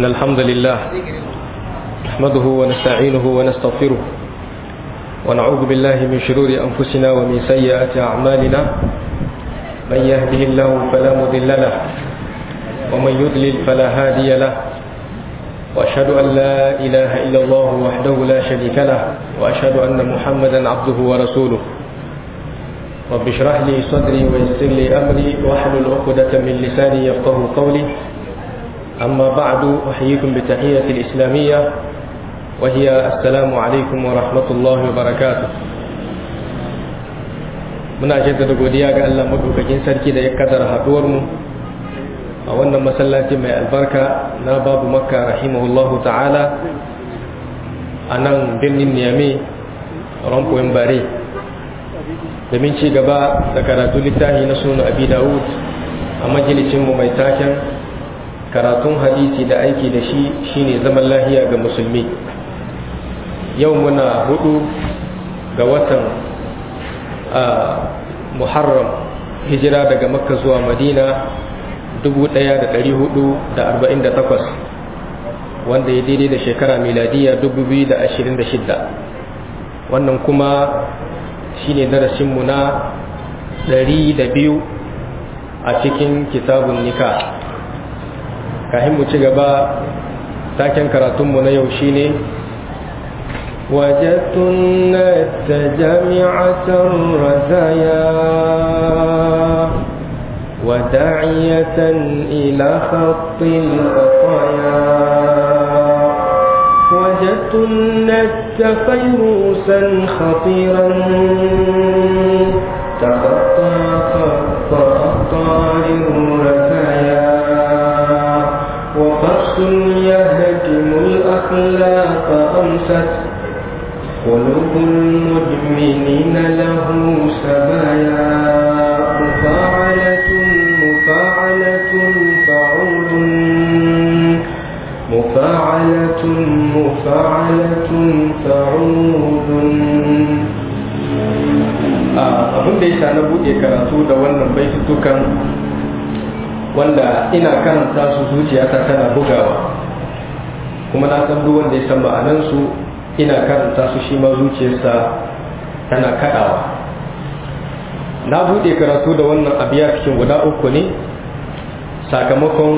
إن الحمد لله نحمده ونستعينه ونستغفره ونعوذ بالله من شرور أنفسنا ومن سيئات أعمالنا من يهده الله فلا مضل له ومن يضلل فلا هادي له وأشهد أن لا إله إلا الله وحده لا شريك له وأشهد أن محمدا عبده ورسوله رب اشرح لي صدري ويسر لي أمري واحلل عقدة من لساني يفقه قولي أما بعد أحييكم بتحية الإسلامية وهي السلام عليكم ورحمة الله وبركاته muna jaddada godiya ga Allah madaukakin sarki da ya kadar haduwar mu a wannan masallaci mai albarka na babu makka rahimahullahu ta'ala a nan birnin niyame rampoyin bare domin ci gaba da karatu littafi na suna abi dawud a majalicinmu mai taken karatun hadisi da aiki da shi shine zaman lahiya ga musulmi yau muna hudu ga watan muharram hijira daga makka zuwa madina 1448 wanda ya daidai da shekara miladiya 2026 wannan kuma shine darasinmu na 102 a cikin kitabun nika kahin mu ci gaba taken karatunmu na yau shine وجدت الناس جامعة الرزايا وداعية إلى خط الخطايا وجدت الناس فيروسا خطيرا تخطى خط أخطار الرزايا وفرس يهدم الأخلاق أمست قلوب المدمنين له سبايا مفاعلة مفاعلة فعول مفاعلة مفاعلة فعول abin da yasa na buɗe karatu da wannan baitutukan wanda ina karanta su zuciyata tana bugawa kuma na san duk wanda ya san ma'anansu ina karanta su shi ma zuciyarsa tana kaɗawa na buɗe karatu da wannan abiya cikin guda uku ne sakamakon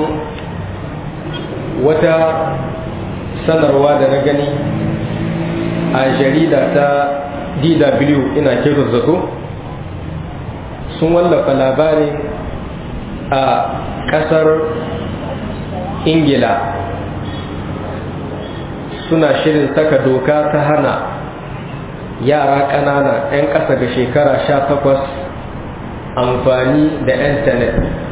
wata sanarwa da na gani a jarida ta dw ina kira zato sun wallafa labarin a ƙasar ingila suna shirin saka doka ta hana yara ƙanana 'yan ƙasa ga shekara sha takwas amfani da intanet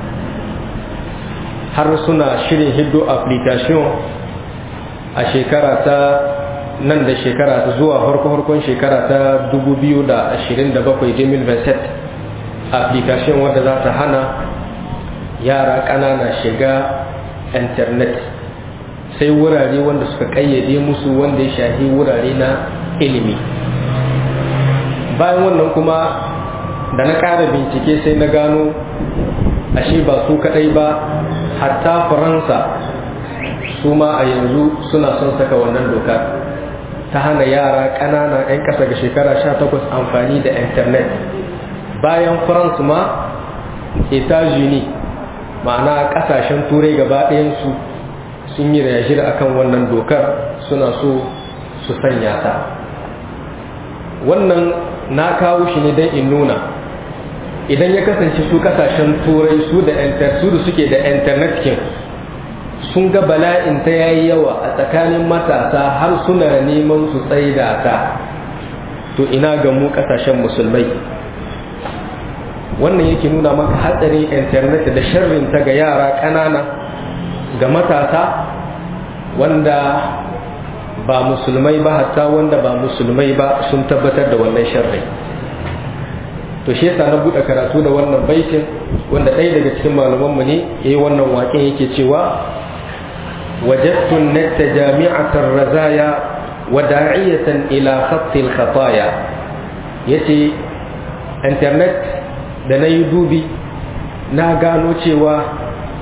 har suna shirin hiddo application a shekara ta nan da shekara ta zuwa harko-harkon shekara ta 2027 application wadda za ta hana yara ƙanana shiga intanet sai wurare wanda suka kayyade musu wanda ya shahi wurare na ilimi bayan wannan kuma da na ƙara bincike sai na gano ashe ba su kaɗai ba hatta faransa su ma a yanzu suna son saka wannan doka ta hana yara ƙanana 'yan ƙasa ga shekara 18 amfani da intanet bayan faransa ma etats-unis ma'ana ƙasashen turai gaba ɗayansu sun yi rayashir akan wannan dokar suna so su sanya ta wannan na kawo shi ne don in nuna idan ya kasance su kasashen turai su da su da suke da internet kin sun ga bala'in ta yayi yawa a tsakanin matasa har suna neman su tsaida ta to ina ga mu kasashen musulmai wannan yake nuna maka hatsarin internet da sharrin ta ga yara ƙanana ga matasa wanda ba musulmai ba hatta wanda ba musulmai ba sun tabbatar da wannan sharri to shi yasa na buɗe karatu da wannan baitin wanda ɗaya daga cikin malamanmu ne ya yi wannan waƙen yake cewa wajattun natta jami'atar razaya wa da'iyatan ila khattil khataya yace internet da na yi dubi na gano cewa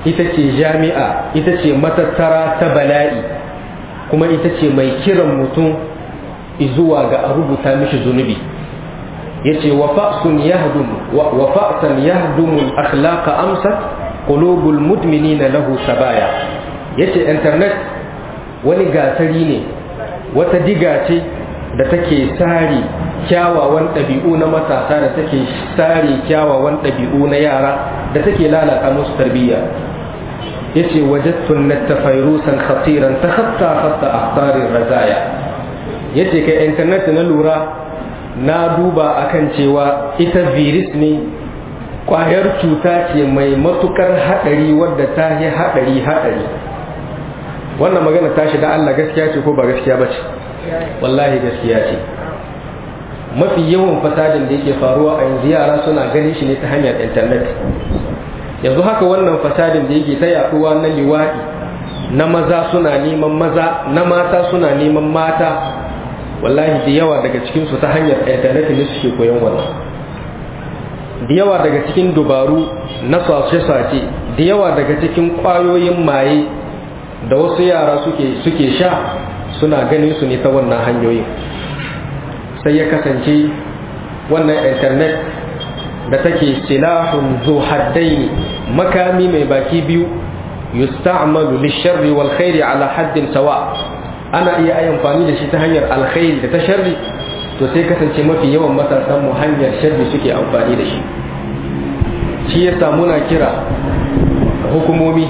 ita ce jami'a ita ce matattara ta bala'i kuma ita ce mai kiran mutum zuwa ga a rubuta mishi zunubi yace wa fa'sun yahdum wa fa'san yahdumu al-akhlaqa amsat qulubul mudminina lahu sabaya yace internet wani gasari ne wata diga ce da take sari kyawawan ɗabi'u na matasa da take sari kyawawan ɗabi'u na yara da take lalata musu tarbiyya yace wajadtun natta fayrusan khatiran takhatta khatta akhtarir razaya yace kai internet na lura na duba akan cewa ita virus ne kwayar cuta ce mai matukar hadari wadda ta yi hadari hadari wannan magana tashi da Allah gaskiya ce ko ba gaskiya ba ce wallahi gaskiya ce mafi yawan fasadin da yake faruwa a yanzu yara suna ganin shi ne ta hanyar intanet yanzu haka wannan fasadin da yake ta yaduwa na liwaɗi na maza suna neman maza na mata suna neman mata wallahi da yawa daga cikinsu ta hanyar intanet ne suke koyon wannan da yawa daga cikin dubaru na sace-sace da yawa daga cikin ƙwayoyin maye da wasu yara suke suke sha suna ganin su ne ta wannan hanyoyin sai ya kasance wannan intanet da take silahun zo haddaini makami mai baki biyu yusta'malu lisharri wal khairi ala haddin sawa ana iya ai amfani da shi ta hanyar alkhairi da ta sharri to sai kasance mafi yawan matasan mu hanyar sharri suke amfani da shi shi yasa muna kira hukumomi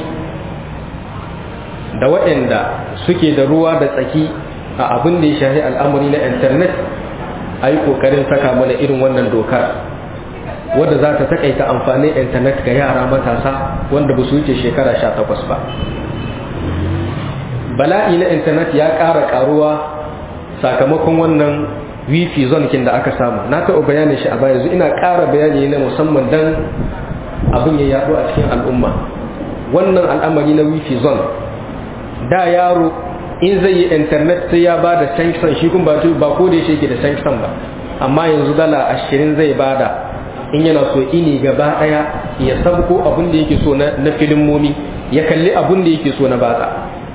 da waɗanda suke da ruwa da tsaki a abin da ya shahi al'amari na intanet a yi ƙoƙarin saka mana irin wannan dokar wadda za ta takaita amfanin intanet ga yara matasa wanda ba su wuce shekara sha takwas ba bala'i na intanet ya ƙara ƙaruwa sakamakon wannan wifi zonkin da aka samu na taɓa bayanin shi a baya yanzu ina ƙara bayani na musamman don abin ya yaɗu a cikin al'umma wannan al'amari na wifi zone da yaro in zai yi internet sai ya ba da sanction shi kuma ba ko da yake da sanction ba amma yanzu dala ashirin zai bada in yana so ini gaba daya ya sabko abin da yake so na filimomi ya kalli abin da yake so na batsa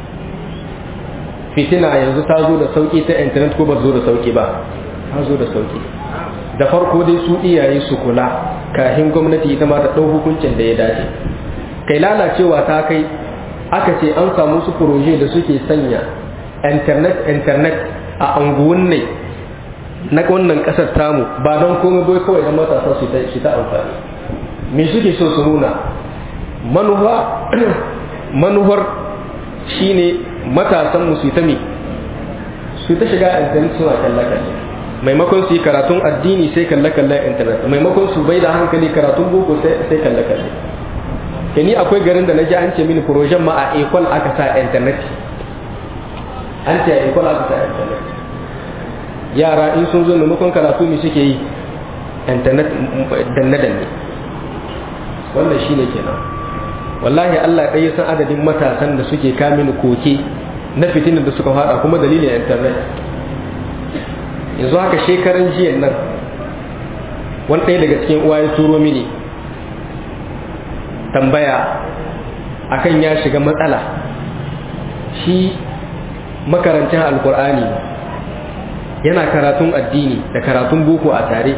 fitina yanzu ta zo da sauki ta internet ko ba zo da sauki ba ta zo da sauki da farko dai su iyaye su kula kafin gwamnati ita ma ta ɗau hukuncin da ya dace kai lalacewa ta kai aka ce an samu su proje da suke sanya internet internet a anguwan ne na wannan kasar tamu ba don komai bai kawai da matasa su ta shi ta amfani me suke so su nuna manufa manuwar shine matasan mu su ta mi su ta shiga internet suna kalle kalle maimakon su yi karatun addini sai kalle kalle internet maimakon su bai da hankali karatun boko sai kalle kalle ke ni akwai garin da na ji an ce mini projen ma a ekol aka sa internet an ce a ekol aka sa internet yara in sun zo maimakon karatu ne suke yi internet danne-danne wannan shine kenan wallahi Allah ɗaya san adadin matasan da suke kamin koke na fitinin da suka fada kuma dalilin internet yanzu haka shekaran jiyan nan wani ɗaya daga cikin uwa ya turo mini tambaya akan ya shiga matsala shi makarancin alkur'ani yana karatun addini da karatun boko a tare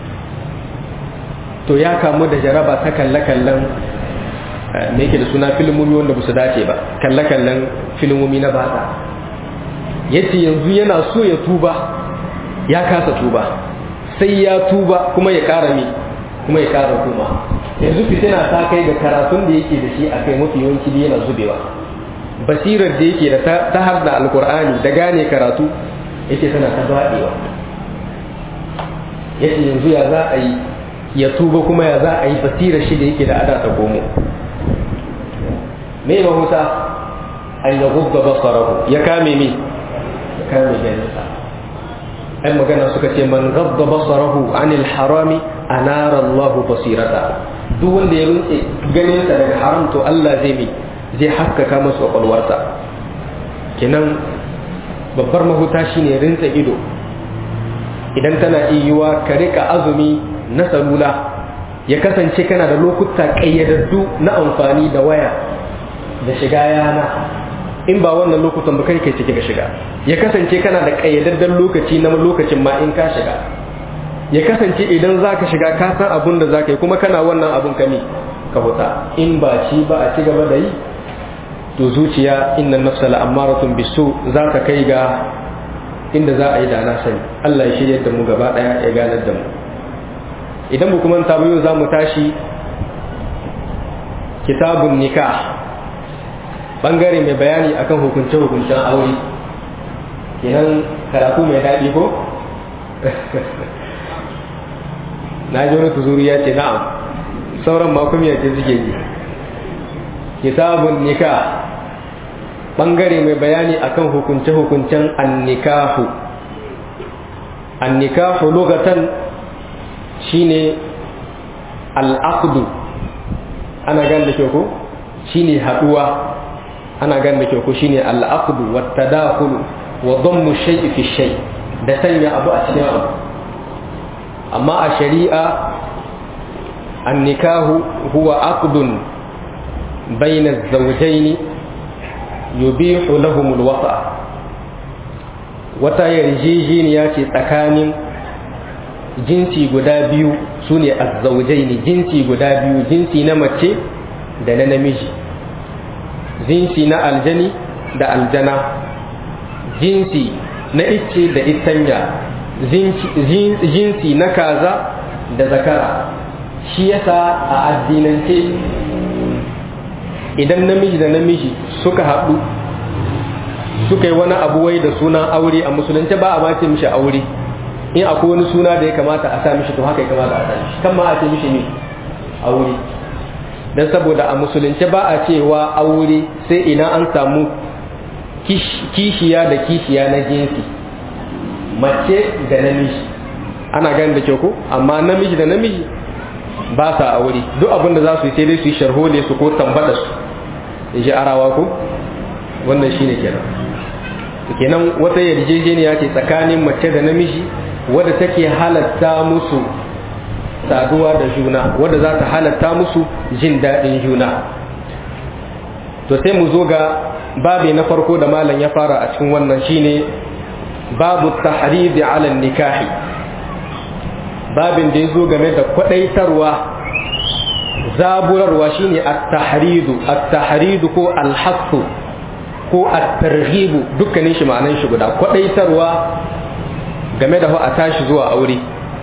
to ya kamu da jaraba ta kalle-kallen me yake da suna filimomi wanda ba su dace ba kalle-kallen filimomi na bata yace yanzu yana so ya tuba ya kasa tuba sai ya tuba kuma ya kara mi kuma ya kara kuma yanzu fitina ta kai ga karatun da yake da shi a kai mafi yawanci da yana zubewa basirar da yake da ta har da alkur'ani da gane karatu yake tana ta zaɓewa yace yanzu ya za a yi ya tuba kuma ya za a yi basirar shi da yake da ada ta komo me mahuta an ya gubba basarahu ya kame mi ya kame ganinsa ɗan magana suka ce man gabba basarahu anil harami anara Allahu basirata duk wanda ya rutse ganinsa daga haram to Allah zai mi zai haskaka masa kwakwalwarsa kenan babbar mahuta shine rinsa ido idan tana iyuwa ka rika azumi na salula ya kasance kana da lokuta ƙayyadaddu na amfani da waya da shiga yana in ba wannan lokutan ba kai kai cike ga shiga ya kasance kana da kayyadaddan lokaci na lokacin ma in ka shiga ya kasance idan za ka shiga ka san abun da za ka yi kuma kana wannan abun ka ne ka huta in ba shi ba a ci gaba da yi to zuciya inna nafsa la'ammaratun bisu za ta kai ga inda za a yi da na sani Allah ya shirya da mu gaba daya ya ganar da mu idan mu kuma ta yau za mu tashi kitabun nikah bangare mai bayani akan hukunce hukuncen aure kenan karatu mai daɗi ko na ji wani tuzuri ya ce na'am sauran makon ya ce suke yi kitabun nikah bangare mai bayani akan hukunce-hukuncen annikahu annikahu lugatan shine al'aqdu ana gan da ke ko shine haduwa ana gan da ke ko shine al'aqdu wa tadakhulu wa dhammu shay'i fi shay da sanya abu a cikin abu amma a shari'a annikahu huwa aqdun bayna az-zawjayn yubihu lahum al-wata wata yarjejeniya ce tsakanin jinsi guda biyu sune az-zawjayn jinsi guda biyu jinsi na mace da na namiji jinsi na aljani da aljana jinsi na icce da itanya jinsi na kaza da zakara shi yasa a addinance idan namiji da namiji suka haɗu suka yi wani abu wai da sunan aure a musulunci ba a ma ce mishi aure in akwai wani suna da ya kamata a sa mishi to haka ya kamata a sa mishi kan ma a ce mishi ne aure don saboda a musulunci ba a cewa aure sai idan an samu kishiya da kishiya na jinsi mace da namiji ana gani da kyau ko amma namiji da namiji ba sa aure duk abin da za su yi sai dai su yi sharhole su ko tambada su in ji arawa ko wannan shine kenan kenan wata yarjejeniya ce tsakanin mace da namiji wadda take halatta musu saduwa da juna wadda za ta halatta musu jin daɗin juna to sai mu zo ga babi na farko da malam ya fara a cikin wannan shine babu tahridi ala nikahi babin da ya zo game da kwadaitarwa zaburarwa shine at-tahridu at-tahridu ko al-hassu ko at-targhibu dukkanin shi ma'anan shi guda kwadaitarwa game da a tashi zuwa aure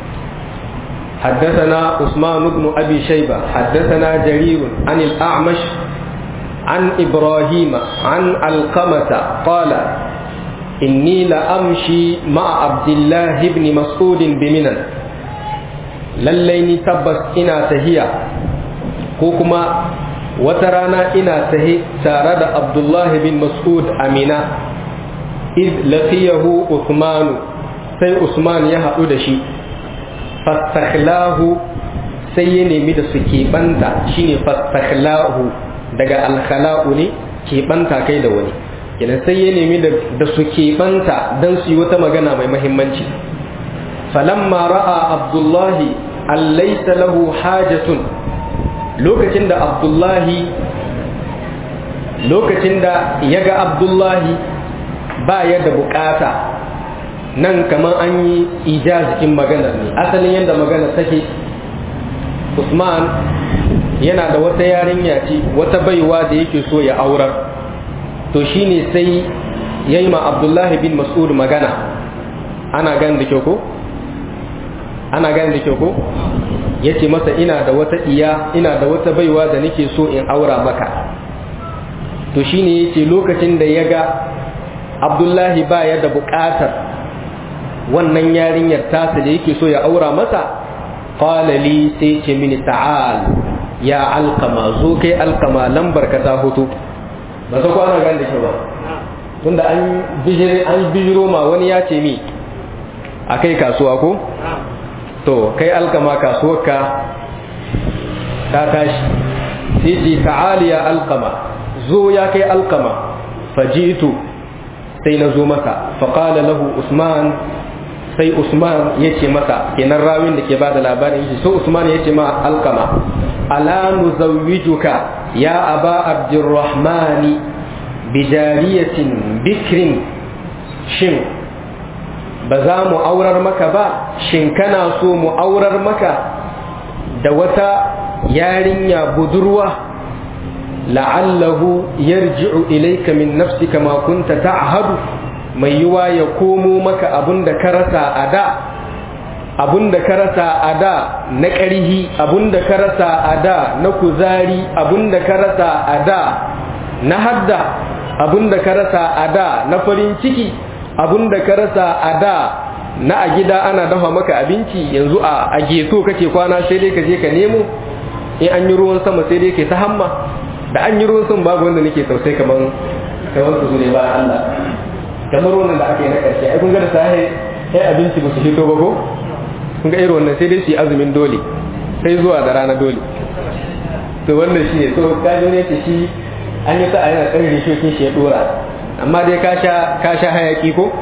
حدثنا عثمان بن أبي شيبة حدثنا جرير عن الأعمش عن إبراهيم عن القمة قال إني لأمشي مع عبد الله بن مسعود بمنى لليني تبس إنا تهيا كوكما وترانا إنا تهي تارد عبد الله بن مسعود أمينة إذ لقيه عثمان سي عثمان يهدو شي fastaklahu sai ya nemi da su keɓanta shine fastaklahu daga alkhala'u ne keɓanta kai da wani kenan sai ya nemi da su keɓanta don su yi wata magana mai mahimmanci falamma ra'a abdullahi allaisa lahu hajatun lokacin da abdullahi lokacin da ya ga abdullahi ba ya da bukata nan kamar an yi ijazikin maganar ne asalin yadda maganar take usman yana da wata yarinya ce wata baiwa da yake so ya aurar to shine sai ya yi ma abdullahi bin mas'ud magana ana gan da kyau ko ana gan da kyau ko ya ce masa ina da wata iya ina da wata baiwa da nake so in aura maka to shine ya ce lokacin da ya ga abdullahi ba ya da buƙatar wannan yarinyar tasa da yake so ya aura masa qala li sai ce mini ta'al ya alqama zo kai alqama lambar ka ta hoto ba ta kwana gan da ke ba tunda an bijire an bijiro ma wani ya ce mi a kai kasuwa ko to kai alqama kasuwarka ta tashi sai ce ta'al ya alqama zo ya kai alqama fajitu sai na zo masa faqala lahu usman sai Usman ya ce masa kenan rawin da ke bada labarin shi so Usman ya ce ma alkama ala nuzawwijuka ya aba abdurrahmani bijariyatin bikrin shin ba za mu aurar maka ba shin kana so mu aurar maka da wata yarinya budurwa la'allahu yarji'u ilayka min nafsika ma kunta ta'hadu mai yiwa ya komo maka abunda ka rasa a da abunda ka rasa a da na ƙarhi abunda ka rasa a da na kuzari abunda ka rasa a da na hadda abunda ka rasa a da na farin ciki abunda ka rasa a da na a gida ana dafa maka abinci yanzu a geto kake kwana sai dai ka je ka nemo in an yi ruwan sama sai dai ke ta hamma da an yi ruwan sama babu wanda nake tausai kamar kamar su ne ba Allah kamar wannan da aka yi na ƙarshe ai kun ga da sahi sai abinci ba su fito ba ko kun ga irin wannan sai dai su yi azumin dole sai zuwa da rana dole to wannan shi ne to kaji ne ce shi an yi sa'a yana tsare rishokin shi ya dora amma dai ka sha ka sha hayaki ko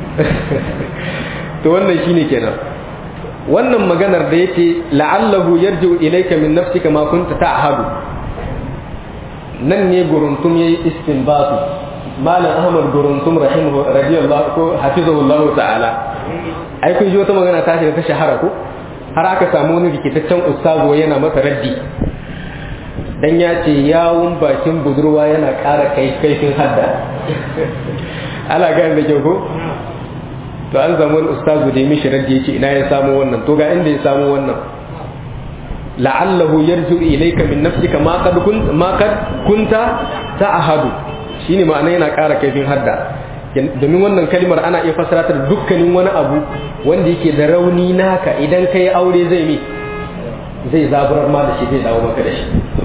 to wannan shine kenan wannan maganar da yake la'allahu yarji'u ilayka min nafsika ma kunta ta'hadu nan ne guruntum yayi istinbatu malam ahmad guruntum rahimahu radiyallahu ko hafizahullahu ta'ala ai kun ji wata magana ta ta shahara ko har aka samu wani rikitaccen ustazo yana masa raddi dan ya ce yawun bakin budurwa yana ƙara kai kaifin hadda ala ga da kyau ko to an samu wani ustazu da ya mishi raddi ya ce ina ya samu wannan to ga inda ya samu wannan la'allahu yarju ilayka min nafsika ma qad kunta ma qad kunta ta'ahadu shine ma'ana yana ƙara kaifin hadda domin wannan kalmar ana iya fassara ta da dukkanin wani abu wanda yake da rauni naka idan kai aure zai mi zai zaburar ma da shi zai dawo maka da shi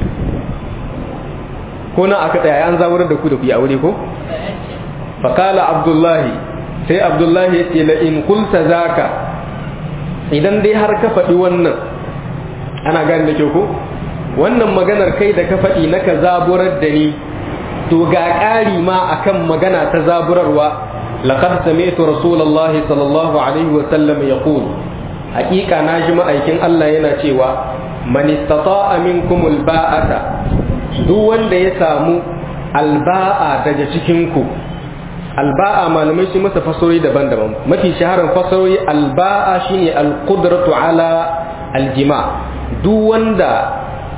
ko na aka tsaya an zaburar da ku da ku yi aure ko faqala abdullahi sai abdullahi ya ce la in kulta zaka idan dai har ka faɗi wannan ana gane da kyau ko wannan maganar kai da ka faɗi na ka zaburar da ni to ga ƙari ma akan magana ta zaburarwa laqad sami'tu rasulullahi sallallahu alaihi wa sallam yaqul haƙiƙa na ji ma'aikin Allah yana cewa man istata'a minkum alba'ata duk wanda ya samu alba'a daga cikin ku alba'a malamai sun masa fasarori daban-daban mafi shaharar fasarori alba'a shine alqudratu ala aljima duk wanda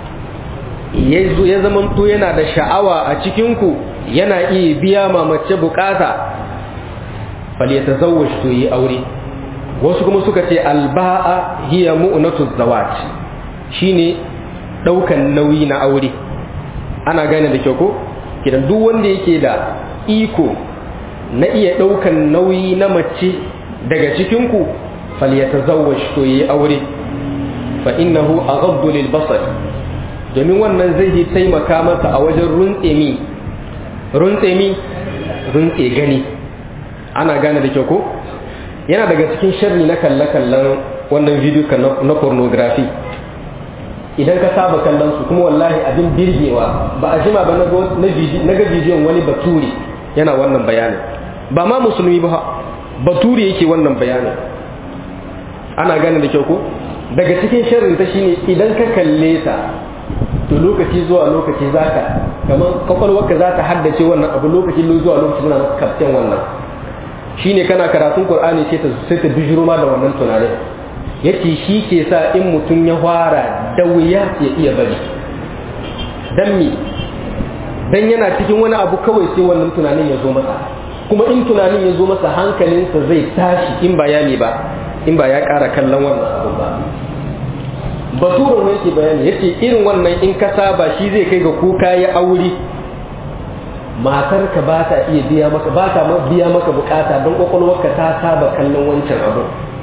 ya zamanto yana da sha'awa a cikinku yana iya biya ma mace bukata falyatazawwaj to yi aure wasu kuma suka ce alba'a hiya mu'natu zawaj shine daukan nauyi na aure ana gane da kyau ko kidan duk wanda yake da iko na iya daukan nauyi na mace daga cikinku falyatazawwaj to yi aure fa innahu aghaddu lil basar domin wannan zai yi taimaka masa a wajen runtse mi runtse mi runtse gani ana gane da kyau ko yana daga cikin sharri na kalle-kallen wannan video na pornography idan ka saba kallon su kuma wallahi abin birgewa ba a jima ba na ga bidiyon wani baturi yana wannan bayanin ba ma musulmi ba baturi yake wannan bayanin ana gane da kyau ko daga cikin sharrin ta shine idan ka kalle ta to lokaci zuwa lokaci za ka kamar kwakwalwarka za ta haddace wannan abu lokaci zuwa lokaci suna maka kaftin wannan shine kana karatun qur'ani sai ta sai ta bijiro ma da wannan tunanin yace shi ke sa in mutum ya fara da wuya ya iya bari dan mi dan yana cikin wani abu kawai sai wannan tunanin ya zo masa kuma in tunanin ya zo masa hankalinsa zai tashi in ba ya ba in ba ya ƙara kallon wannan abu ba baturan ne yake bayani yace irin wannan in ka saba shi zai kai ga kuka ya aure matar ka ba ta iya biya maka ba ta biya maka bukata don kwakwalwarka ta saba kallon wancan abu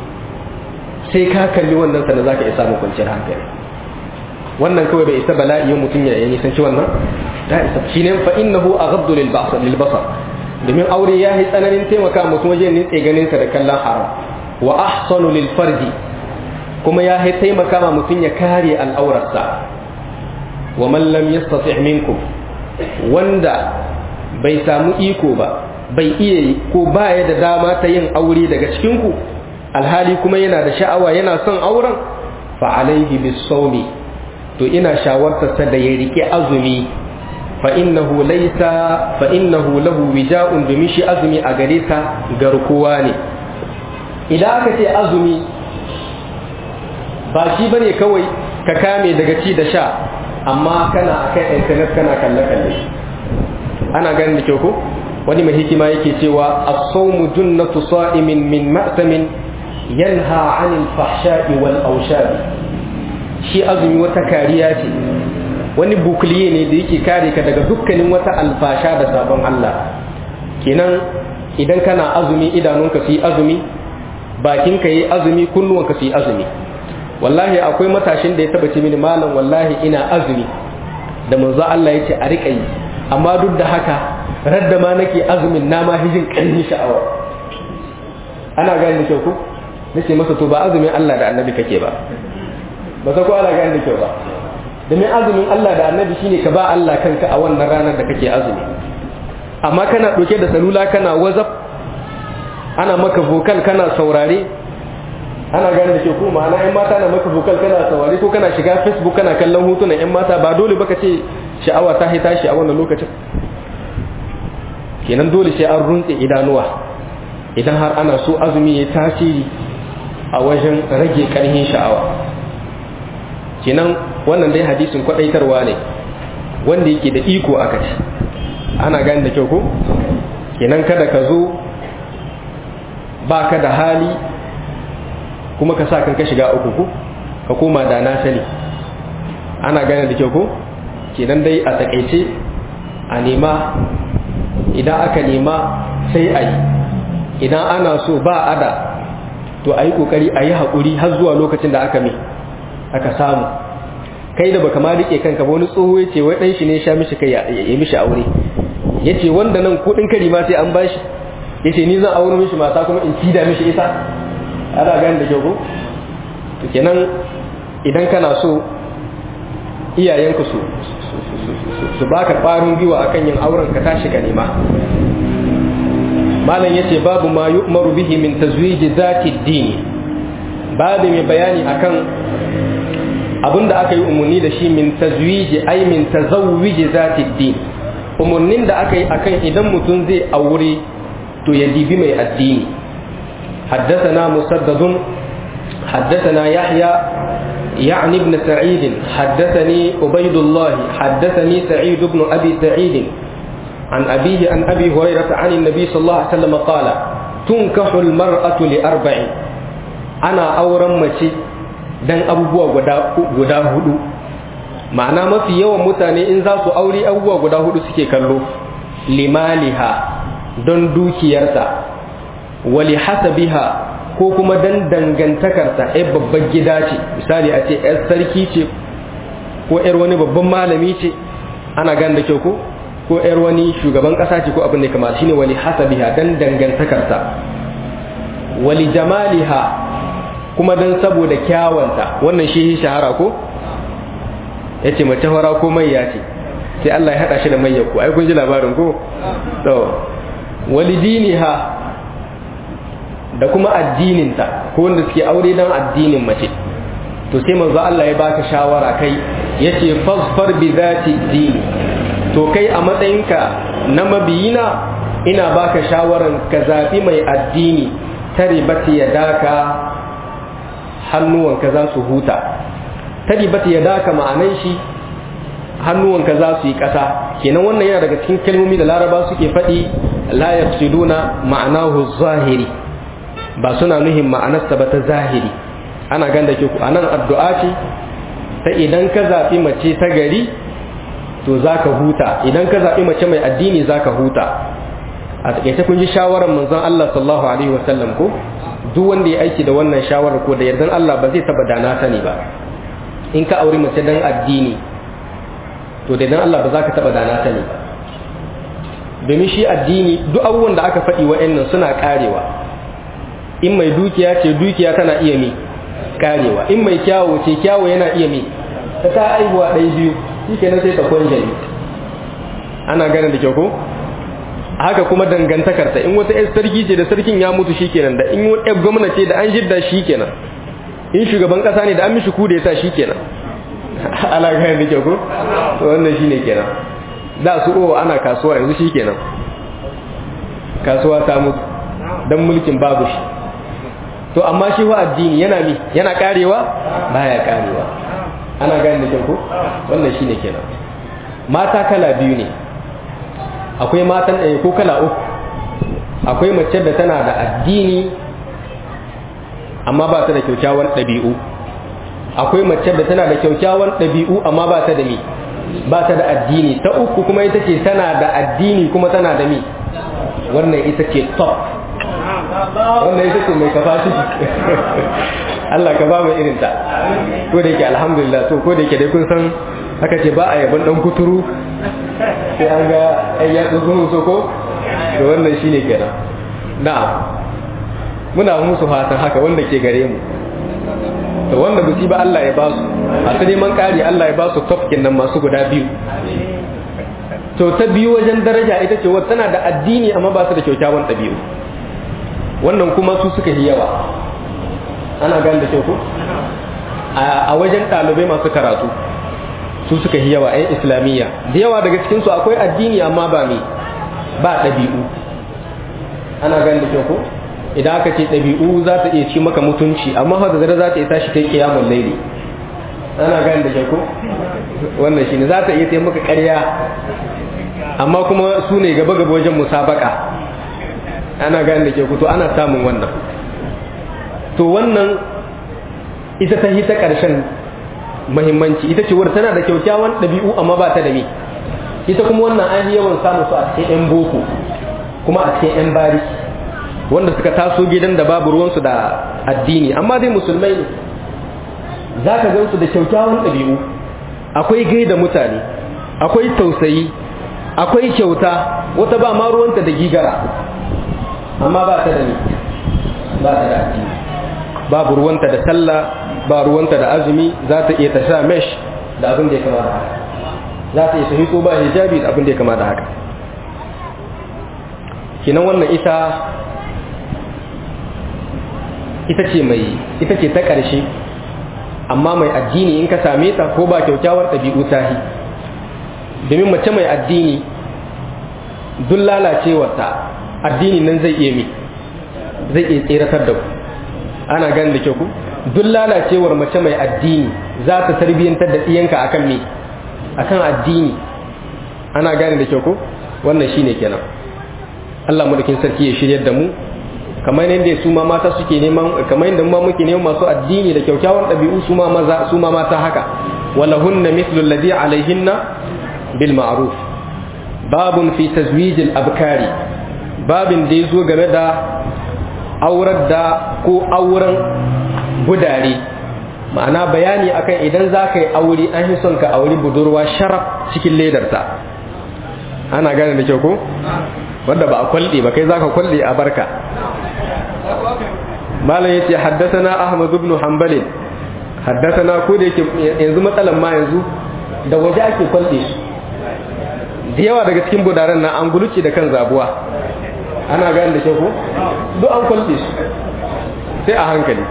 sai ka kalli wannan sana zaka isa mu kwanciyar hankali wannan kawai bai isa bala'i mutum ya yi sanci wannan ta isa shine fa innahu aghaddu lil basar lil basar domin aure ya yi tsananin taimaka mutum wajen nitse ganin sa da kallon haram wa ahsanu lil farji kuma ya taimaka ma mutum ya kare al'aurarsa wa man lam yastati' minkum wanda bai samu iko ba bai iya ko baya da dama ta yin aure daga cikin ku alhali kuma yana da sha'awa yana son auren fa alaihi bisawmi to ina shawartarsa da ya rike azumi fa innahu laysa fa innahu lahu wija'un domin shi azumi a gare sa garkuwa ne idan aka ce azumi ba shi bane kawai ka kame daga ci da sha amma kana akan internet kana kalle kalle ana ganin da kyau ko wani mai hikima yake cewa as-sawmu junnatu sa'imin min ma'samin yanha 'anil fahsha'i wal awshabi shi azumi wata kariya ce wani bukliye ne da yake kare ka daga dukkanin wata alfasha da sabon Allah kenan idan kana azumi idanunka su yi azumi bakinka yi azumi kunnuwanka su yi azumi wallahi akwai matashin da ya taba ce mini malam wallahi ina azumi da manzo Allah ya ce a riƙa yi amma duk da haka radda ma nake azumin na ma hijin ƙarni sha'awa ana gani da kyau ko nace masa to ba azumin Allah da annabi kake ba ba sa ko ana gani da kyau ba domin azumin Allah da annabi shine ka ba Allah kanka a wannan ranar da kake azumi amma kana ɗauke da salula kana wazaf ana maka vocal kana saurare ana gane da ke ko ma'ana yan mata na maka vocal kana saurare ko kana shiga facebook kana kallon hotunan yan mata ba dole baka ce sha'awa ta haita shi a wannan lokacin kenan dole sai an runtse idanuwa idan har ana so azumi ya tasiri a wajen rage karhin sha'awa kenan wannan dai hadisin kwadaitarwa ne wanda yake da iko aka ci ana gane da kyau ko kenan kada ka zo ba ka da hali kuma ka sa kan ka shiga uku ko ka koma da na sani ana gane da kyau ko kenan dai a takaice a nema idan aka nema sai a yi idan ana so ba ada to a yi kokari a yi haƙuri har zuwa lokacin da aka mai aka samu kai da baka ma rike kanka ba wani tsoho ya ce wai ɗan shi ne sha mishi kai ya mishi aure ya ce wanda nan kuɗin kari ma sai an bashi ya ce ni zan aure mishi mata kuma in cida mishi ita ana gani da kyau ko to kenan idan kana so iyayenka su su baka ƙwarin gwiwa akan yin auren ka tashi ka nema malam yace babu ma yu'maru bihi min tazwiji zati dini babu mai bayani akan abinda aka yi umarni da shi min tazwiji ai min tazawwiji zati din umarnin da aka yi akan idan mutum zai aure to ya dibi mai addini حدثنا مسدد حدثنا يحيى يعني ابن سعيد حدثني عبيد الله حدثني سعيد بن ابي سعيد عن ابيه عن ابي هريره عن النبي صلى الله عليه وسلم قال تنكح المراه لاربع انا اورم مشي dan abubuwa guda hudu ma'ana mafi yawan mutane in za su aure abubuwa guda hudu suke kallo limaliha don dukiyarta wali hasabiha ko kuma dan dangantakarta ai babban gida ce misali a ce yar sarki ce ko yar wani babban malami ce ana gan da kyau ko ko yar wani shugaban kasa ce ko abin da kamar shine wali hasabiha dan dangantakarta wali jamaliha kuma dan saboda kyawanta wannan shi shahara ko yace mace fara ko mayya ce sai Allah ya hada shi da mayyar ku ai kun ji labarin ko to walidiniha da kuma addininta ko wanda suke aure dan addinin mace to sai manzo Allah ya baka shawara kai yace fasfar bi zati dini to kai a matsayinka na mabiyina ina baka shawaran ka zabi mai addini taribati yadaka hannuwanka za su huta taribati yadaka ma'anan shi hannuwanka za su yi ƙasa kenan wannan yana daga cikin kalmomi da laraba suke faɗi la yaqsiduna ma'anahu zahiri ba suna nuhin ma'anarsa ba ta zahiri ana ganda ke ku anan addu'a ce ta idan ka zaɓi mace ta gari to za ka huta idan ka zaɓi mace mai addini za ka huta a taƙaice kun ji shawarar manzon Allah sallallahu alaihi wasallam ko duk wanda ya aiki da wannan shawarar ko da yardan Allah ba zai taba dana sani ba in ka auri mace dan addini to da yardan Allah ba za ka taba dana sani ba domin shi addini duk abubuwan da aka faɗi wa'annan suna karewa in mai dukiya ce dukiya tana iya mi karewa in mai kyawo ce kyawo yana iya mi ta ta aihuwa ɗaya biyu shi kenan sai ta kwanjali ana ganin da kyau ko haka kuma dangantakarta in wata yar sarki ce da sarkin ya mutu shikenan da in wata gwamna ce da an jidda shikenan in shugaban kasa ne da an mishi kuda ya sa shikenan ana gane da kyau ko to wannan shine kenan da su o ana kasuwa yanzu shi kenan kasuwa ta mutu dan mulkin babu shi to amma shi wa addini yana mi yana karewa baya karewa ana gane da kyau ko wannan shine kenan mata kala biyu ne akwai matan ɗaya ko kala uku akwai mace da tana da addini amma ba ta da kyaukyawan ɗabi'u akwai mace da tana da kyaukyawan ɗabi'u amma ba ta da mi ba ta da addini ta uku kuma ita ce tana da addini kuma tana da mi wannan ita ce top wannan ita ce mai capacity Allah ka ba mu irin ta ko da yake alhamdulillah to ko da yake dai kun san aka ce ba a yaban dan kuturu sai an ga ai ya tsugun so ko to wannan shine kenan na'am muna musu fatan haka wanda ke gare mu to wanda buci ba Allah ya ba su a ta neman ƙari Allah ya ba su tofkin nan masu guda biyu to ta biyu wajen daraja ita ce wata tana da addini amma ba su da kyaukyawan ɗabi'u wannan kuma su suka yi yawa ana gane da kyau ko a wajen ɗalibai masu karatu su suka yi yawa 'yan islamiyya da yawa daga cikinsu akwai addini amma ba me ba ɗabi'u ana gane da kyau ko idan aka ce ɗabi'u za ta iya ci maka mutunci amma hau da zara za ta iya tashi kai kiyamun laili ana gane da kyau ko wannan shine za ta iya taimaka ƙarya amma kuma su ne gaba gaba wajen musabaka ana gane da kyau ko to ana samun wannan to wannan ita ta hita ƙarshen mahimmanci ita ce wadda tana da kyaukyawan ɗabi'u amma ba ta da me ita kuma wannan an yawan samu su a cikin 'yan boko kuma a cikin 'yan bariki wanda suka taso gidan da babu ruwansu da addini amma dai musulmai ne za ka gansu da kyaukyawan ɗabi'u akwai gaida mutane akwai tausayi akwai kyauta wata ba ma ruwanta da gigara amma ba ta da ni ba ta da addini babu ruwanta da sallah ba ruwanta da azumi za ta iya ta sha mesh da abin da ya kama da haka za ta iya ta hito ba hijabi da abin da ya kama da haka kinan wannan ita ita ce mai ita ce ta ƙarshe amma mai addini in ka same ta ko ba kyaukyawar ɗabi'u tahi domin mace mai addini duk lalacewarta addini nan zai iya mi zai iya tseratar da ku ana ganin da kyau ku duk lalacewar mace mai addini za ta tarbiyyantar da ɗiyanka akan me akan addini ana gane da kyau ku wannan shine kenan Allah mulkin sarki ya shiryar da mu kamar yadda su ma mata suke neman kamar yadda ma muke neman masu addini da kyaukyawan ɗabi'u su ma maza su ma mata haka walahunna mithlu alladhi alaihinna bil ma'ruf babun fi tazwij al abkari babin da yazo game da aurar da ko auren budare ma'ana bayani akan idan za ka yi aure an yi son ka auri budurwa sharaf cikin ledarta ana gane da kyau ko wanda ba a kwalde ba kai za ka kwalde a barka malam ya ce haddasana ahmad ibn hanbal haddasana ko da yake yanzu matsalan ma yanzu da waje ake kwalde su da yawa daga cikin budaren na an guluce da kan zabuwa ana gane da kyau ko duk an kwalde su sai a hankali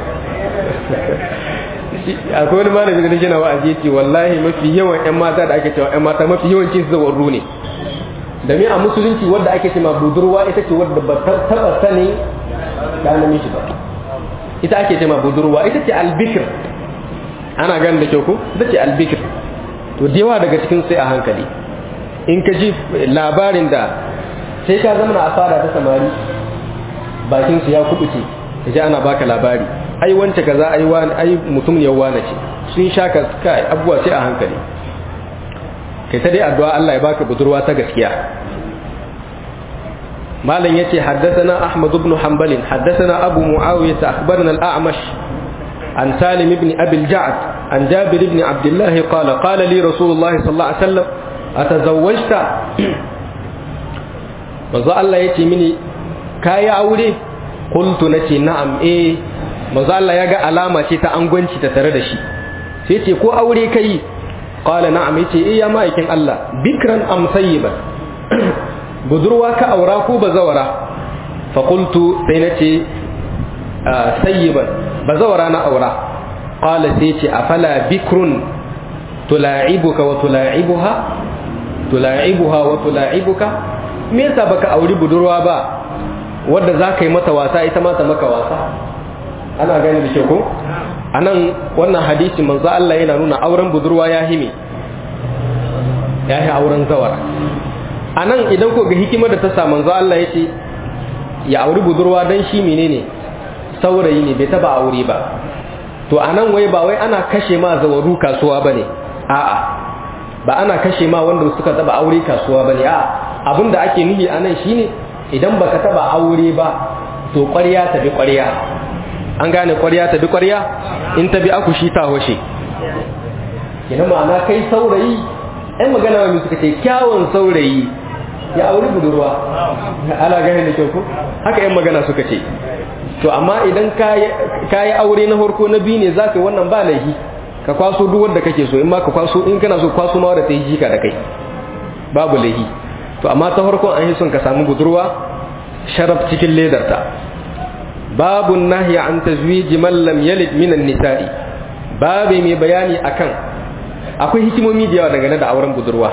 akwai wani malami da nake na wa'azi yace wallahi mafi yawan ƴan mata da ake cewa ƴan mata mafi yawancin su zawarru ne da a musulunci wadda ake cewa budurwa ita ce wadda ba ta taba sanin da namiji ba ita ake cewa budurwa ita ce albikir ana ganin da kyau ko ita ce albikir to da yawa daga cikin sai a hankali in ka ji labarin da sai ka zama na asara ta samari bakin su ya kubuce ka ji ana baka labari ai wance kaza ai wani ai mutum ne wani ce sun sha ka kai abubuwa sai a hankali kai ta dai addu'a Allah ya baka budurwa ta gaskiya malam yace haddathana ahmad ibn hanbal haddathana abu muawiyah akhbarana al-a'mash an salim ibn abi al-ja'd an jabir ibn abdullah qala qala li rasulullah sallallahu alaihi wasallam atazawwajta manzo Allah yace mini kai aure qultu nace na'am eh manzo Allah ya ga alama ce ta angwanci ta tare da shi sai ce ko aure kai qala na'am yace eh ya ma'aikin Allah bikran am sayyiban budurwa ka aura ko bazawara fa qultu sai nace sayyiban bazawara na aura qala sai ce afala bikrun tula'ibuka wa tula'ibuha tula'ibuha wa tula'ibuka me yasa baka auri budurwa ba wadda za ka yi mata wasa ita ma ta maka wasa ana gani da ke ko anan wannan hadisi manzo Allah yana nuna auren budurwa ya hime ya yi auren zawara anan idan ko ga hikimar da ta sa manzo Allah ya ce ya auri budurwa dan shi menene saurayi ne bai taba aure ba to anan wai ba wai ana kashe ma zawaru kasuwa bane a'a ba ana kashe ma wanda suka taba aure kasuwa bane a'a abinda ake nufi anan shine idan baka taba aure ba to ƙwarya ta bi ƙwarya an gane ƙwarya ta bi ƙwarya in ta bi akushi ta hoshe kina ma'ana kai saurayi ɗan magana wani suka ce kyawun saurayi ya auri budurwa ala gane da kyau ko haka yan magana suka ce to amma idan ka yi aure na farko na biyu ne za ka wannan ba laifi ka kwaso duk wanda kake so in ma ka kwaso in kana so kwaso ma wadda ta yi jika da kai babu laifi to amma ta farkon an yi son ka samu budurwa sharaf cikin ledarta babu nahyi an tazwiji man lam yalid minan nisa'i babu mai bayani akan akwai hikimomi da yawa dangane da auren budurwa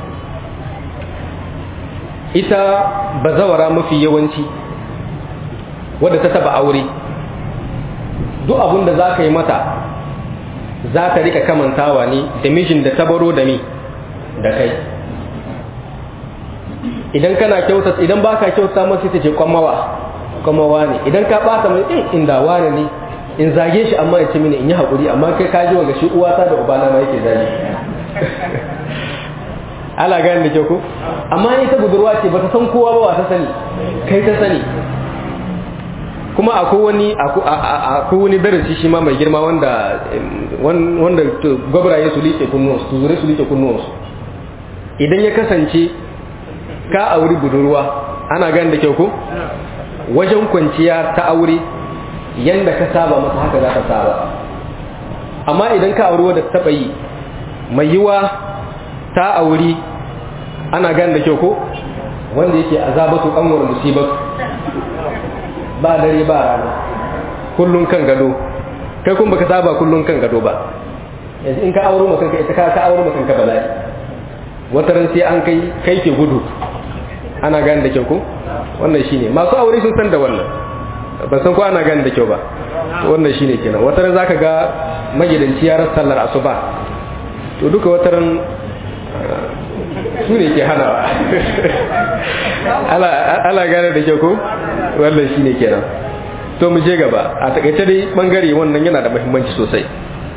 ita bazawara mafi yawanci wadda ta taba aure duk abin da za ka yi mata za ta rika kamantawa ne da mijin da ta baro da mi da kai idan kana kyauta idan baka kyauta masa ta ce kwamawa kwamawa ne idan ka bata mai in inda wane ne in zage shi amma ya ce mini in yi haƙuri amma kai ka ji wa shi uwata da ubana ma yake zage ala gani da kyau ko amma ita budurwa ce ba ta san kowa ba wa ta sani kai ta sani kuma akwai wani akwai wani darasi shi ma mai girma wanda wanda gwabraye su liƙe kunnuwansu su zure su liƙe kunnuwansu idan ya kasance ka auri budurwa ana gani da kyau ko wajen kwanciya ta aure yanda ka saba masa haka za ka saba amma idan ka auri wadda taɓa yi mai yiwa ta auri ana gani da kyau ko wanda yake azabatu kanwar musibatu ba dare ba rana kullun kan gado kai kun baka saba kullun kan gado ba yanzu in ka auro mutum ka ita ka ka auro mutum ka bala'i wata ran sai an kai kai ke gudu ana gani da kyau ko wannan shine masu aure sun san da wannan ban san ko ana gani da kyau ba wannan shine kenan wata ran zaka ga magidanci ya rasa sallar asuba to duka wata ran su ne ke hanawa ala gane da kyau ko wannan shine kenan to mu je gaba a takaice dai bangare wannan yana da muhimmanci sosai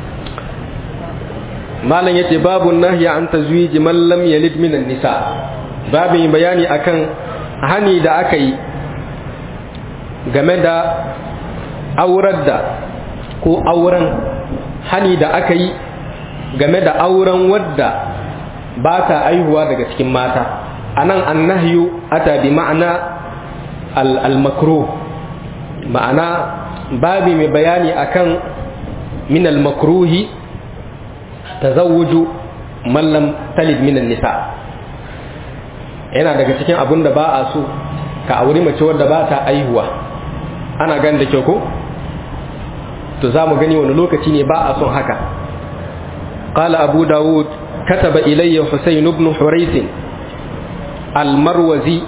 malam yace babu nahya an tazwiji man lam yalid minan nisa babin bayani akan hani da aka yi game da aurar da ko auren hani da aka yi game da auren wadda ba ta aihuwa daga cikin mata a nan an nahyu ata bi ma'ana al-makro ma'ana babi mai bayani akan min al-makruhi tazawuju man lam talid minan nisa yana daga cikin abun da ba a so ka auri mace wadda ba ta aihuwa ana gan da kyau ko to za mu gani wani lokaci ne ba a son haka قال أبو داود كتب إلي حسين بن حريث المروزي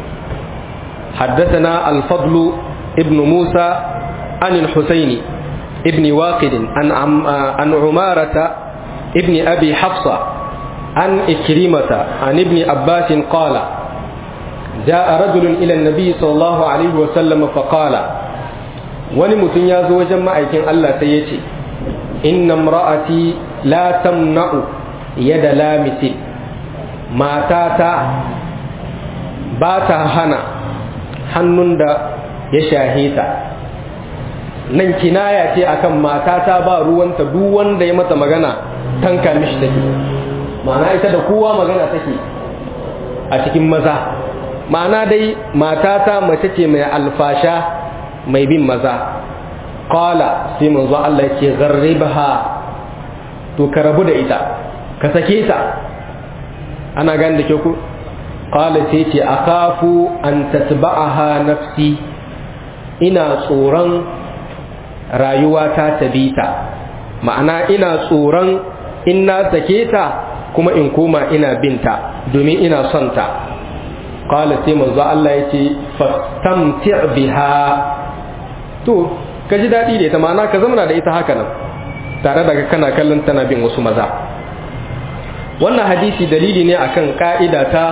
حدثنا الفضل ابن موسى عن الحسين ابن واقد عن, عن عمارة ابن أبي حفصة عن إكرمة عن ابن عباس قال جاء رجل إلى النبي صلى الله عليه وسلم فقال ونمت يازو وجمع الله سيتي إن امرأتي لا تمنع يد لامس ماتاتا باتا هنا hannun da ya shahe ta nan kinaya ce akan matata ba ruwanta duk wanda ya mata magana tanka mishi take ma'ana ita da kowa magana take a cikin maza ma'ana dai matata mace ce mai alfasha mai bin maza qala sai manzo Allah ya ce gharribha to ka rabu da ita ka sake ta ana gane da ke ku qala sai ce akafu an tatba'aha nafsi ina tsoron rayuwa ta tabita ma'ana ina tsoron in na sake ta kuma in koma ina binta domin ina son ta qala sai manzo Allah yace fastamti biha to ka ji dadi da ita ma'ana ka zamana da ita haka nan tare da kana kallon tana bin wasu maza wannan hadisi dalili ne akan ka'ida ta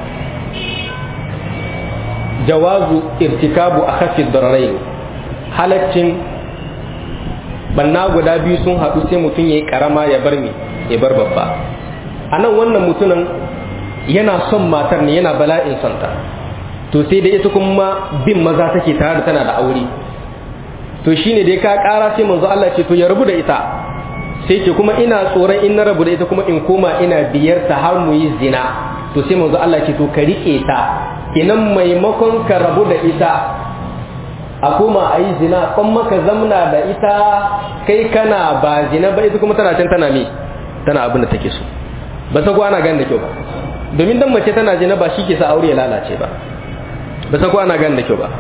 jawazu irtikabu akhaffi dararain halaccin banna guda biyu sun haɗu sai mutum ya yi ƙarama ya bar mi ya bar babba a nan wannan mutumin yana son matar ne yana bala'in santa to sai da ita kuma bin maza take tare da tana da aure to shine dai ka ƙara sai manzo Allah ce to ya rabu da ita sai ce kuma ina tsoron in na rabu da ita kuma in koma ina biyar ta har mu yi zina to sai manzo Allah ce to ka rike ta kinan maimakon ka rabu da ita a koma a yi zina kon maka zamna da ita kai kana ba zina ba ita kuma tana can tana me tana abin da take so ba sa ana gan da kyau ba domin dan mace tana zina ba shi ke sa aure ya lalace ba ba sa ana gan da kyau ba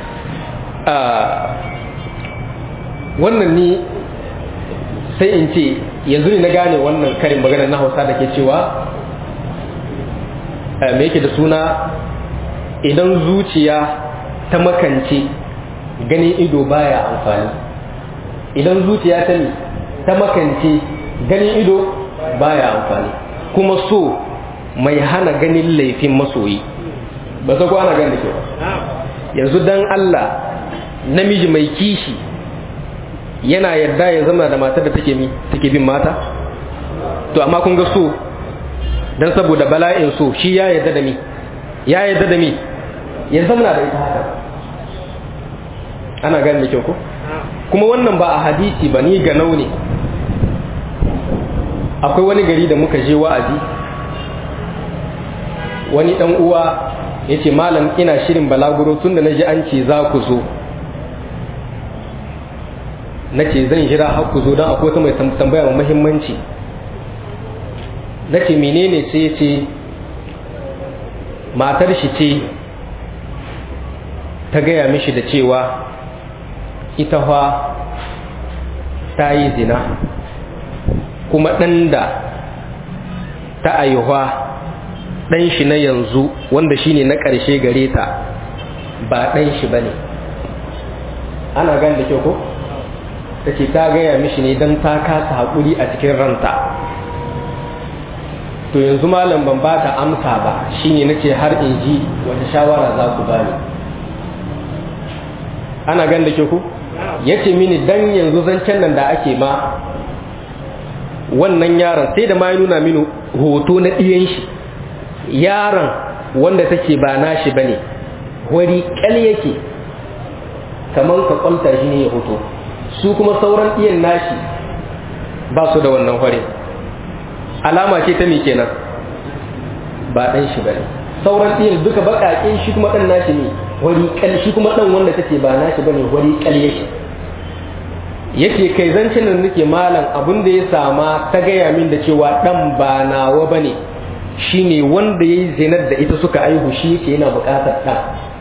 wannan ni sai in ce yanzu ne na gane wannan karin magana na hausa da ke cewa me yake da suna idan zuciya ta makance ganin ido baya amfani idan zuciya ta ne ta makance ganin ido baya amfani kuma so mai hana ganin laifin masoyi ba sa ko ana ganin da ke ba yanzu dan Allah namiji mai kishi yana yarda ya zama da matar da take mi take bin mata to amma kun ga so dan saboda bala'in so shi ya yarda da mi ya yarda da mi ya zama da ita haka ana gane da kyau ko kuma wannan ba a hadisi ba ni ga naune akwai wani gari da muka je wa'azi wani dan uwa ya ce malam ina shirin balaguro tun da na ji an ce za ku zo na ce zan jira har ku zo don akwai wata mai tambaya mai mahimmanci na ce menene sai ya ce matar shi ce ta gaya mishi da cewa ita fa ta yi zina kuma ɗan da ta aihuwa ɗan shi na yanzu wanda shine na ƙarshe gare ta ba ɗan shi ba ne ana gan da kyau ko? ta ce ta gaya mishi ne don ta kasa haƙuri a cikin ranta to yanzu malam ban ba ta amsa ba shine na ce har in ji wata shawara za ku bani ana gan da ke ku ya ce mini dan yanzu zancen nan da ake ma wannan yaron sai da ma ya nuna mini hoto na ɗiyan shi yaron wanda take ba nashi ba ne wari ƙal yake kamar ka kwalta shi ne ya hoto su kuma sauran ɗiyan nashi ba su da wannan hore alama ce ta me kenan ba ɗan shi ba ne sauran ɗiyan duka baƙaƙe shi kuma ɗan nashi ne wari ƙal shi kuma ɗan wanda take ba nashi ba ne wari ƙal yake yake kai zancen da nake malam abin da ya sama ta gaya min da cewa dan ba nawa bane shine wanda yayi zinar da ita suka aihu shi yake yana bukatar dan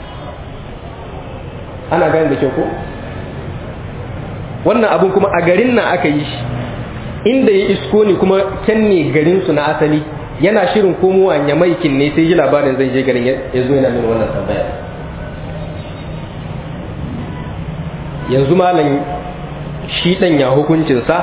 ana gane da kyau ko wannan abin kuma a garin nan aka yi shi inda ya isko ne kuma can ne garin su na asali yana shirin komowa nyamaikin ne sai ji labarin zai je garin ya zo yana min wannan tambaya yanzu malam shi ɗan ya hukuncinsa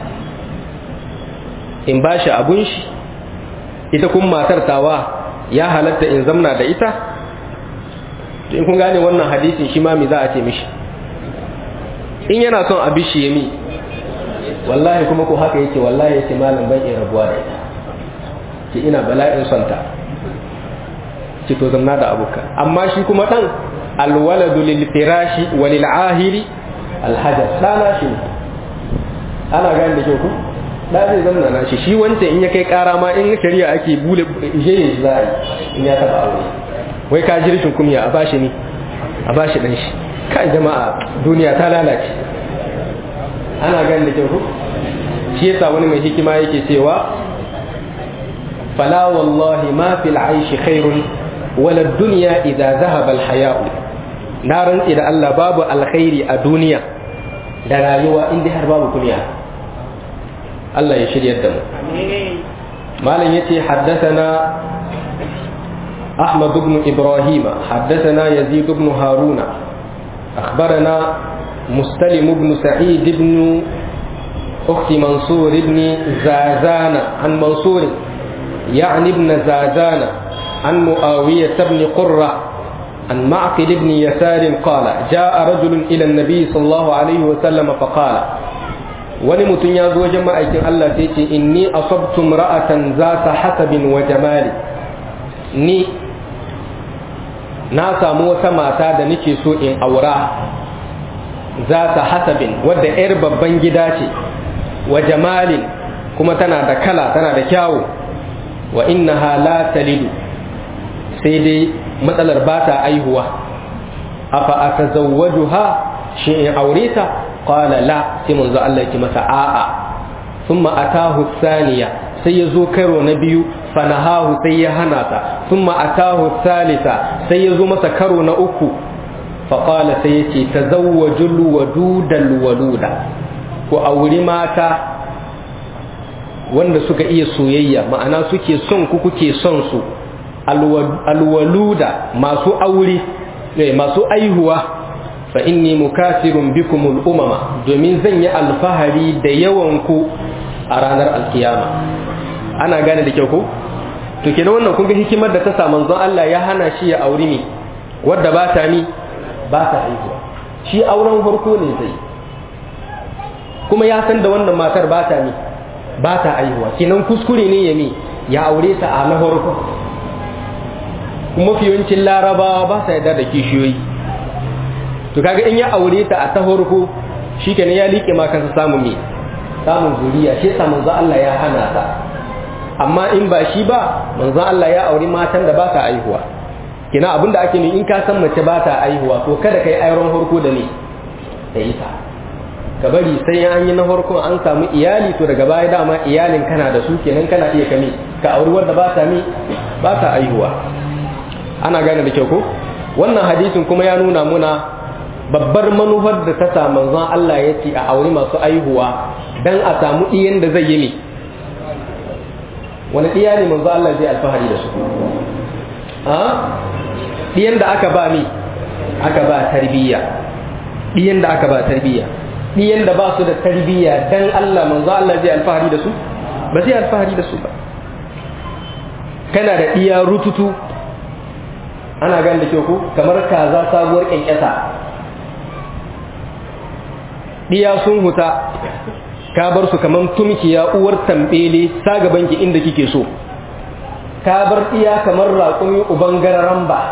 in ba shi abun shi ita kun matar tawa ya halatta in zamna da ita in kun gane wannan hadisin shi ma mi za a ce mishi in yana son abi shi ya mi wallahi kuma ko haka yake wallahi yake malam ban iya rabuwa da ita ce ina bala'in son ta ce to zamna da abuka amma shi kuma ɗan alwaladu lil firashi wa lil ahiri alhajar ɗana shi ana gani da kyau ku ɗa zai zama na shi shi wancan in ya kai ƙara ma in shari'a ake bule jeyin shi za a yi in ya taɓa aure wai ka ji rashin kumya a bashi ne a bashi ɗan shi kan jama'a duniya ta lalace ana gani da kyau ku shi yasa wani mai hikima yake cewa fala wallahi ma fil aishi khairun wala dunya idza zahaba al haya'u na rantsi da Allah babu alkhairi a duniya da rayuwa inda har babu kunya Allah ya shiryar da mu malam yace haddathana أحمد بن إبراهيم حدثنا يزيد بن هارون أخبرنا مستلم بن سعيد بن أخت منصور بن زازان عن منصور يعني ابن زازان عن معاوية بن قرة عن معقل بن يسار قال جاء رجل إلى النبي صلى الله عليه وسلم فقال wani mutum ya zo wajen ma'aikin Allah sai ce inni asabtu ra'atan zata hasabin wa jamali ni na samu wata mata da nake so in aura zata hasabin wadda 'yar babban gida ce wa jamalin kuma tana da kala tana da kyawu wa innaha la talidu sai dai matsalar ba ta aihuwa afa atazawwajuha shi in aure ta qala la sai manzo Allah yake masa a'a thumma atahu thaniya sai ya zo karo na biyu fanahahu sai ya hana ta thumma atahu thalitha sai ya zo masa karo na uku faqala sai yace tazawwajul wadudal waluda ku auri mata wanda suka iya soyayya ma'ana suke son ku kuke son su alwaluda masu aure masu aihuwa fa inni mukasirun bikumul umama domin zan yi alfahari da yawan ku a ranar alkiyama ana gane da kyau ko to kenan wannan kun ga hikimar da ta sa manzon Allah ya hana shi ya auri ne wadda ba ta ni ba ta aihuwa shi auren farko ne zai kuma ya san da wannan matar ba ta ni ba ta aihuwa kenan kuskure ne ya mi ya aure ta a na farko kuma fiyancin larabawa ba sa yarda da kishiyoyi to kaga in ya aure ta a ta farko shi kenan ya liƙe ma kansa samun me samun zuriya shi yasa manzo Allah ya hana ta amma in ba shi ba manzo Allah ya auri matan da ba ta aihuwa kina abinda ake ne in ka san mace ba ta aihuwa to kada kai ayron farko da ne da ita ka bari sai an yi na farko an samu iyali to daga baya dama iyalin kana da su kenan kana iya kame ka auri wanda ba ta mi ba ta aihuwa ana gane da kyau ko wannan hadisin kuma ya nuna muna babbar manufar da ta sa manzon Allah ya ce a auri masu aihuwa dan a samu iyan da zai yi ne wani ɗiya ne manzon Allah zai alfahari da su a ɗiyan da aka ba mi aka ba tarbiyya ɗiyan da aka ba tarbiyya ɗiyan da ba su da tarbiyya dan Allah manzon Allah zai alfahari da su ba zai alfahari da su ba kana da ɗiya rututu ana gan da kyau ko kamar kaza sabuwar kyankyasa diya sun huta ka bar su kamar tumkiya uwar tambele sa gaban ki inda kike so ka bar diya kamar raƙumi uban gararan ba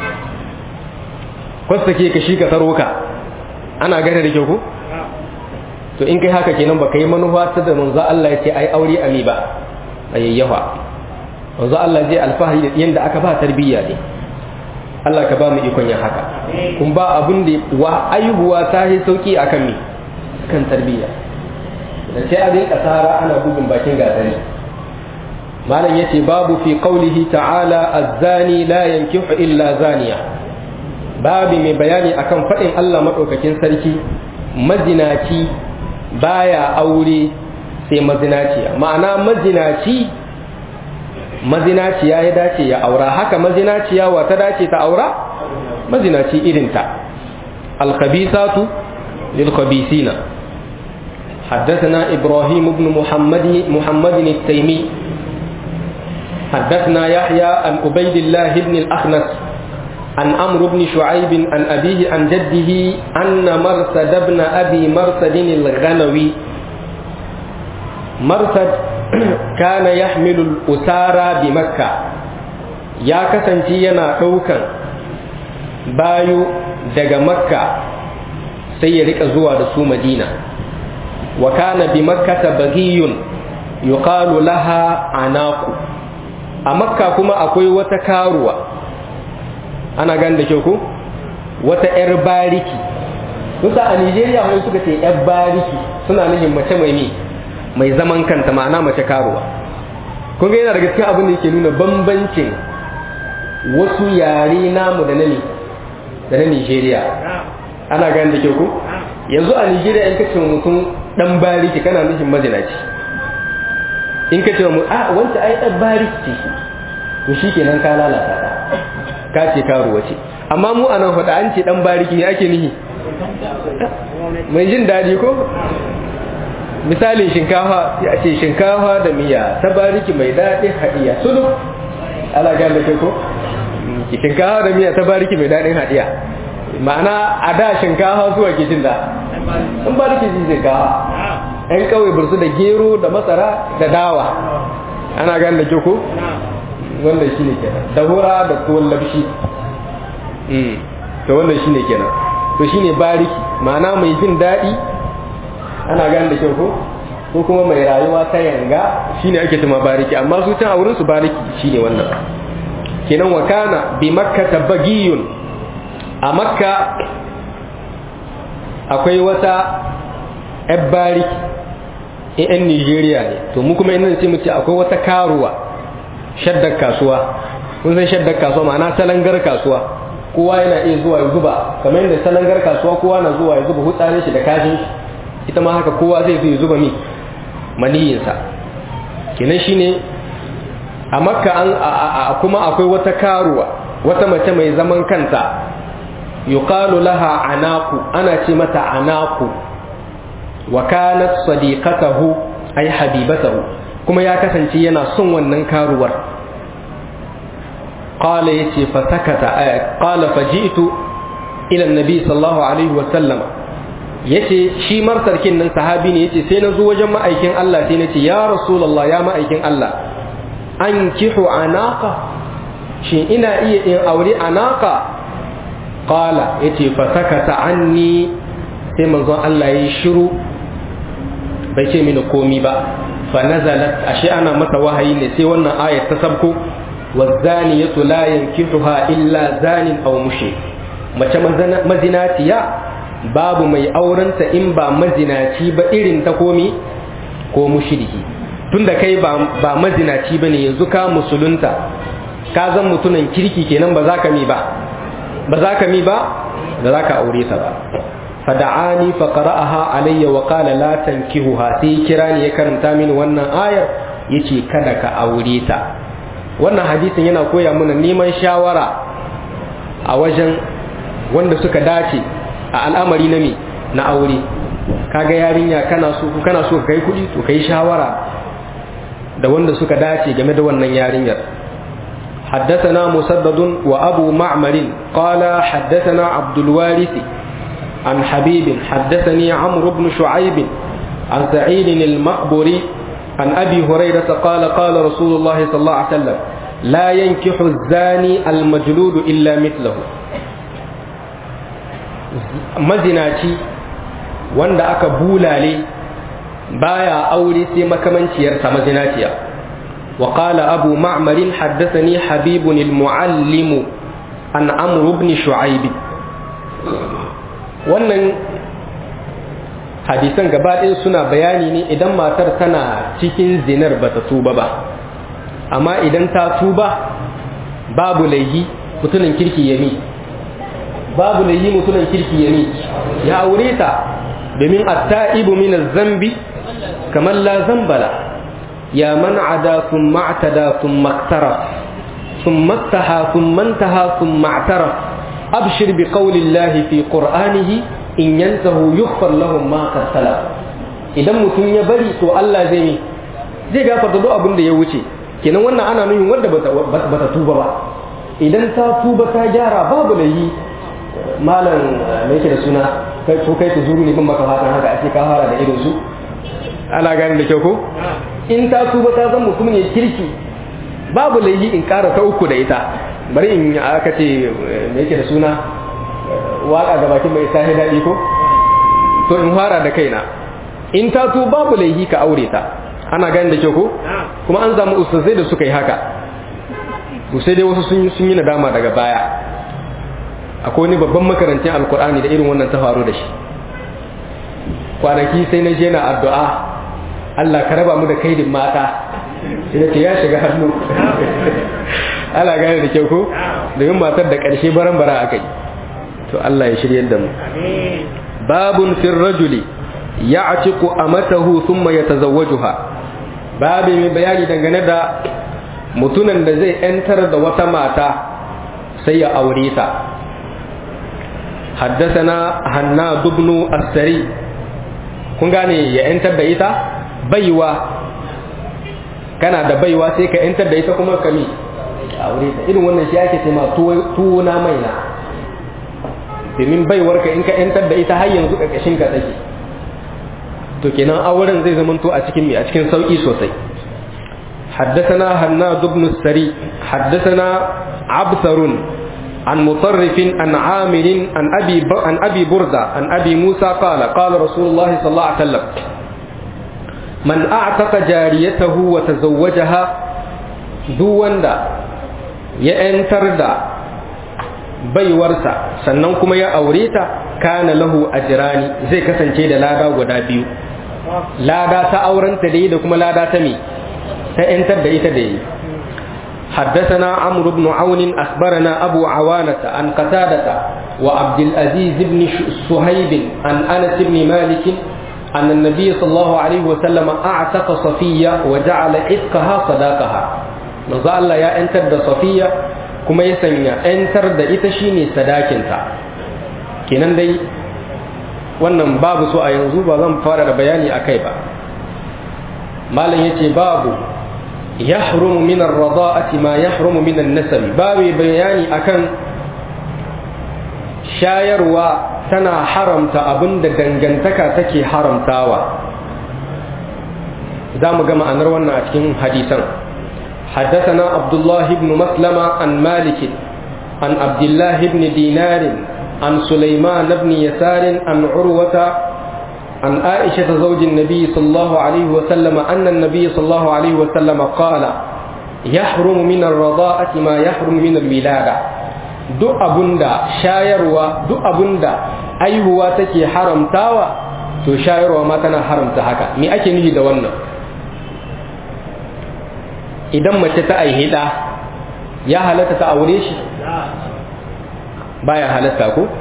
kwasta ke ka shi ka taro ka ana gane da kyau ko to in kai haka kenan baka yi manufa ta da manzo Allah ya ce ai aure ami ba ayyawa manzo Allah zai alfahari da yanda aka ba tarbiyya ne Allah ka ba mu ikon yin haka kun ba abin da wa aihuwa ta yi sauki akan mi kan tarbiyya da sai a rinka tsara ana bugun bakin gasari malam yace babu fi qaulihi ta'ala az-zani la yankihu illa zaniya babu mai bayani akan fadin Allah madaukakin sarki mazinaci baya aure sai mazinaciya ma'ana mazinaci mazinaciya ya dace ya aura haka mazinaciya wa ta dace ta aura mazinaci irinta alkhabisatu lilkhabisina حدثنا إبراهيم بن محمد محمد التيمي حدثنا يحيى عن عبيد الله بن الأخنس عن عمرو بن شعيب عن أبيه عن جده أن مرثد بن أبي مرثد الغنوي مرثد كان يحمل الأسارى بمكة يا كسنتي ينا دوكان بايو daga makka sai ya rika zuwa da su madina wa kana bi makkata bagiyun yuqalu laha anaku a makka kuma akwai wata karuwa ana gan da kyau ko wata yar bariki kusa a nigeria wani suka ce yar bariki suna nufin mace mai ne mai zaman kanta ma'ana mace karuwa kun ga yana daga cikin abin da yake nuna bambancin wasu yare namu da na ne da na Nigeria ana gani da kyau ko yanzu a Nigeria in kace mutum dan bariki kana nufin mazinaci in ka ce mu a wancan ai dan bariki ce to shikenan ka lalata ta ka ce karuwa ce amma mu anan faɗa an ce dan bariki ne ake nihi mai jin daɗi ko misalin shinkafa ya ce shinkafa da miya ta bariki mai daɗi haɗiya sulu ala ga da ko shinkafa da miya ta bariki mai daɗin haɗiya ma'ana a da shinkafa zuwa ke jin da in bariki jin shinkafa yan kawai bursu da gero da masara da dawa ana gan da ko wannan shine kenan da hura da tuwon labshi to wannan shine kenan to shine bariki ma'ana mai jin daɗi ana gane da kyau ko ko kuma mai rayuwa ta yanga shine ake tuma bariki amma su can a wurin su bariki shine wannan kenan wa kana bi makka tabagiyun a makka akwai wata yar bariki yan Nigeria ne to mu kuma ina ce mu ce akwai wata karuwa shaddar kasuwa kun san shaddar kasuwa ma'ana salangar kasuwa kowa yana iya zuwa ya zuba kamar yadda salangar kasuwa kowa na zuwa ya zuba hutsarin shi da kashin shi ita ma haka kowa zai zo ya zuba mi maniyinsa kenan shine a makka an kuma akwai wata karuwa wata mace mai zaman kanta yuqalu laha anaku ana ce mata anaku wa kanat sadiqatahu ay habibatahu kuma ya kasance yana son wannan karuwar qala yace fa sakata qala faji'tu ila annabi sallallahu alaihi wa sallama yace shi marsarkin nan sahabi ne yace sai na zo wajen ma'aikin Allah sai nace ya rasulullah ya ma'aikin Allah an kihu anaka shi ina iya in aure anaka qala yace fa sakata anni sai manzon Allah yayi shiru bai ce mini komi ba fa nazalat ashe ana masa wahayi ne sai wannan ayat ta sabko wazaniyatu la yankihuha illa zanin aw mushrik mace mazinatiya babu mai aurenta in ba mazinaci ba irin ta komi ko mushriki tunda kai ba mazinaci ba ne yanzu ka musulunta ka zan mutunan kirki kenan ba za ka mi ba ba za ka mi ba da za ka aure ta ba fada'ani fa qara'aha alayya wa qala la tankihuha sai kira ni ya karanta mini wannan ayar yace kada ka aure ta wannan hadisin yana koya mana neman shawara a wajen wanda suka dace a al'amari na me na aure kaga yarinya kana so kana so kai kuɗi to kai shawara da wanda suka dace game da wannan yarinyar حدثنا مسدد وأبو معمر قال حدثنا عبد الوارث عن حبيب حدثني عمرو بن شعيب عن سعيد المقبري عن أبي هريرة قال قال رسول الله صلى الله عليه وسلم لا ينكح الزاني المجلود إلا مثله mazinaci wanda aka bulale baya aure sai makamanciyarsa mazinaciya wa qala abu ma'mar haddathani habib al-muallim an amr ibn shu'aib wannan hadisan gaba ɗaya suna bayani ne idan matar tana cikin zinar bata tuba ba amma idan ta tuba babu laihi mutumin kirki yami babu da yi mutunan kirki ya ne ya aure ta domin atta'ibu min zambi kamar la zambala ya man ada sun ma'tada sun maktara sun mattaha sun mantaha sun ma'tara abshir bi qawlillahi fi qur'anihi in yantahu yughfar lahum ma qad idan mutum ya bari to Allah zai mi zai gafarta duk abin da ya wuce kenan wannan ana nufin wanda bata tuba ba idan ta tuba ta gyara babu da yi malam me yake da suna kai ko kai ku zuru ne bin maka fatan haka ake ka fara da irin su ana gane da kyau ko in ta tuba ta zama mutum ne kirki babu laifi in ƙara ta uku da ita bari in aka ce me yake da suna waka ga bakin mai sahi daɗi ko to in fara da kaina in ta tuba babu laifi ka aure ta ana gane da kyau ko kuma an samu ustazai da suka yi haka sai dai wasu sun yi nadama daga baya akwai wani babban makarantin alkur'ani da irin wannan ta faru da shi kwanaki sai na je na addu'a Allah ka raba mu da kaidin mata sai ce ya shiga hannu Allah gane da kyau ko domin matar da ƙarshe baran bara aka yi to Allah ya shiryar da mu babun fil rajuli ya'tiqu amatahu thumma yatazawwajuha babu mai bayani dangane da mutunan da zai ‘yantar da wata mata sai ya aure ta haddasana hanna dubnu astari kun gane ya ‘yantar da ita baiwa kana da baiwa sai ka ‘yantar da ita kuma kami aure ta irin wannan shi ake ce ma tuwo na mai na domin baiwarka in ka ‘yantar da ita har yanzu ƙarƙashin ka take to kenan auren zai zamanto a cikin mi a cikin sauki sosai حدثنا هناد بن السري حدثنا عبثر عن مطرف عن عامر عن ابي عن ابي برده عن ابي موسى قال قال رسول الله صلى الله عليه وسلم من اعتق جاريته وتزوجها duk wanda ya ‘yantar da baiwarsa sannan kuma ya aure ta kana lahu ajirani zai kasance da lada guda biyu lada ta aurenta da yi da kuma lada ta me ta ‘yantar da ita da yi حدثنا عمرو بن عون أخبرنا أبو عوانة عن قتادة وعبد العزيز بن صهيب عن أنس بن مالك أن النبي صلى الله عليه وسلم أعتق صفية وجعل عتقها صداقها manzo Allah ya ‘yantar da Safiya kuma ya sanya ‘yantar da ita shine sadakinta kenan dai wannan babu so a yanzu ba zan fara da bayani a kai ba malam ya ce babu ya harumu minar rada'ati ma ya harumu minan nasabi babu bayani akan shayarwa tana haramta abin da dangantaka take haramtawa za mu ga ma'anar wannan a cikin hadisan حدثنا عبد الله بن مسلمة عن مالك عن عبد الله بن دينار عن سليمان بن يسار عن عروة عن عائشة زوج النبي صلى الله عليه وسلم أن النبي صلى الله عليه وسلم قال يحرم من الرضاءة ما يحرم من الولادة duk abunda shayarwa duk abunda aihuwa take haramtawa to shayarwa ma tana haramta haka me ake nufi da wannan idan mace ta aihe ɗa ya halatta ta aure shi baya halatta ko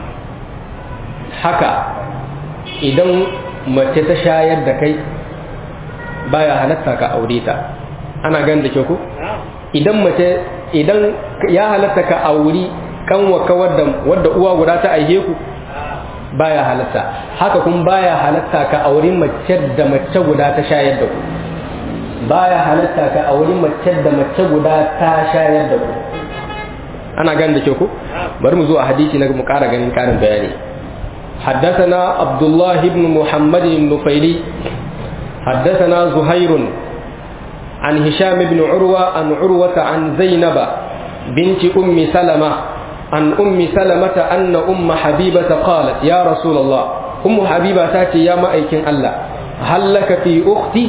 haka idan mace ta shayar da kai baya halatta ka aure ta ana gan da ke ku idan mace idan ya halatta ka auri kanwaka wadda wadda uwa guda ta aihe ku baya halatta haka kun baya halatta ka auri mace da mace guda ta shayar da ku baya halatta ka auri mace da mace guda ta shayar da ku ana gan da ke ku bari mu zo a hadisi na mu kara ganin karin bayani حدثنا عبد الله بن محمد النفيلي حدثنا زهير عن هشام بن عروة عن عروة عن زينب بنت أم سلمة عن أم سلمة أن أم حبيبة قالت يا رسول الله أم حبيبة تاتي يا مأيكن الله هل لك في أختي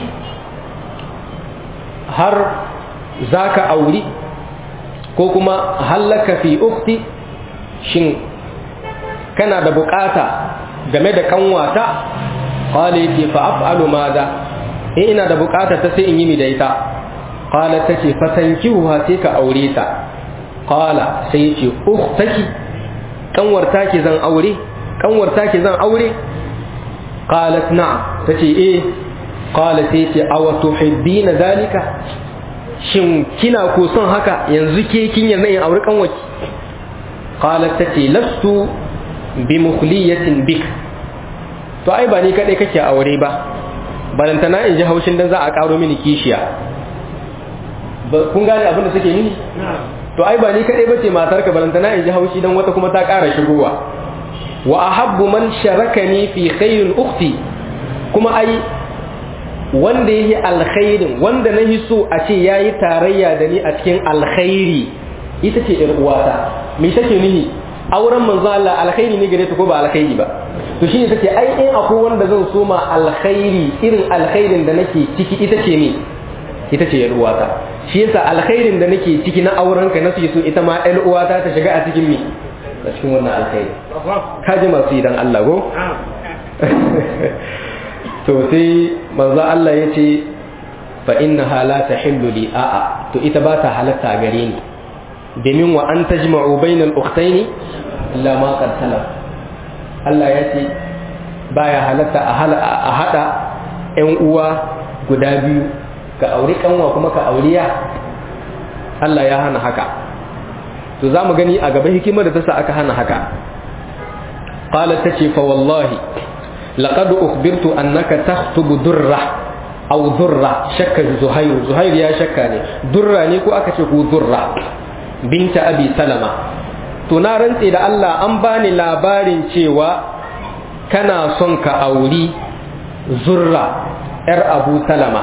هر ذاك أولي كوكما هل لك في أختي شن كان da bukata game da kanwata qala yati fa af'alu madha in ina da bukata ta sai in yi mi da ita qala tace fatankihuha sai ka aure ta qala sai yace ukhtaki kanwar take zan aure kanwar take zan aure qalat na'am tace eh qala sai yace aw tuhibbina zalika shin kina ko son haka yanzu ke kin yanzu in aure kanwarki qalat tace lastu bi mukhliyatin bik to ai ba ni kadai kake aure ba balantana in ji haushin dan za a karo mini kishiya kun gane abin da suke mini to ai ba ni kadai bace matarka balantana in ji haushi dan wata kuma ta kara shigowa wa ahabbu man sharakani fi khairin ukhti kuma ai wanda yi alkhairin wanda na so a ce yayi tarayya da ni a cikin alkhairi ita ce ƴar uwata me take nihi auren manzo Allah alkhairi ne gare ta ko ba alkhairi ba to shine take ai in akwai wanda zan so ma alkhairi irin alkhairin da nake ciki ita ce ne ita ce yar uwata shi yasa alkhairin da nake ciki na auren ka nasu so ita ma yar uwata ta shiga a cikin me a cikin wannan alkhairi ka ji masu idan Allah go to sai manzo Allah ya ce fa innaha la tahillu li a'a to ita ba ta halatta gare ni domin wa an tajma'u bainal ukhtaini illa ma qad salaf Allah ya ce baya halatta a hada ƴan uwa guda biyu ka auri kanwa kuma ka auriya Allah ya hana haka to za mu gani a gaba hikimar da ta sa aka hana haka qalat tace fa wallahi laqad ukhbirtu annaka takhtubu durra aw durra shakka zuhair zuhair ya shakka ne durra ne ko aka ce ku durra binta abi salama to na rantse da Allah an bani labarin cewa kana son ka auri zurra yar abu salama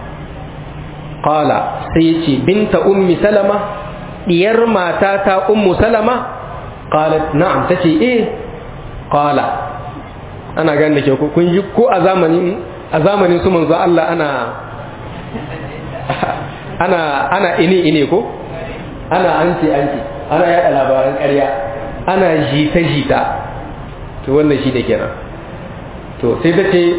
qala sai ce binta ummi salama diyar matata ummu salama qalat na'am tace eh qala ana ganin da ke kun ji ko a zamanin a zamanin su manzo Allah ana ana ana ini ine ko ana anti anti ana yada labaran ƙarya ana jita jita to wannan shi da kenan to sai ta ce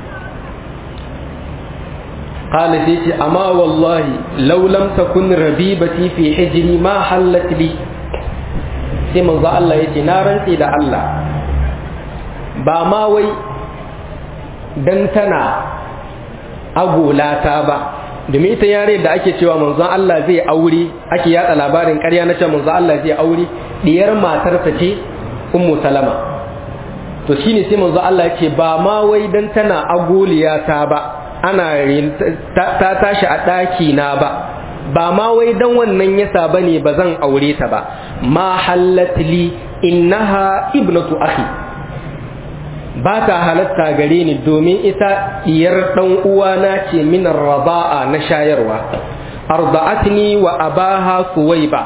قال سيتي أما والله لو لم تكن ربيبتي في حجري ما حلت لي sai manzo Allah ya ce na rantsi da Allah ba ma wai dan tana agolata ba domin ita yare da ake cewa manzon Allah zai aure ake yada labarin ƙarya na cewa manzon Allah zai aure diyar matarsa ce ummu salama to shine sai manzon Allah ya ce ba ma wai dan tana agoliyata ba ana ta tashi a ɗaki na ba ba ma wai dan wannan yasa bane ba zan aure ta ba ma hallatli innaha ibnatu akhi ba ta halatta gare ni domin ita diyar dan uwana ce min raba'a na shayarwa arda'atni wa abaha suwaiba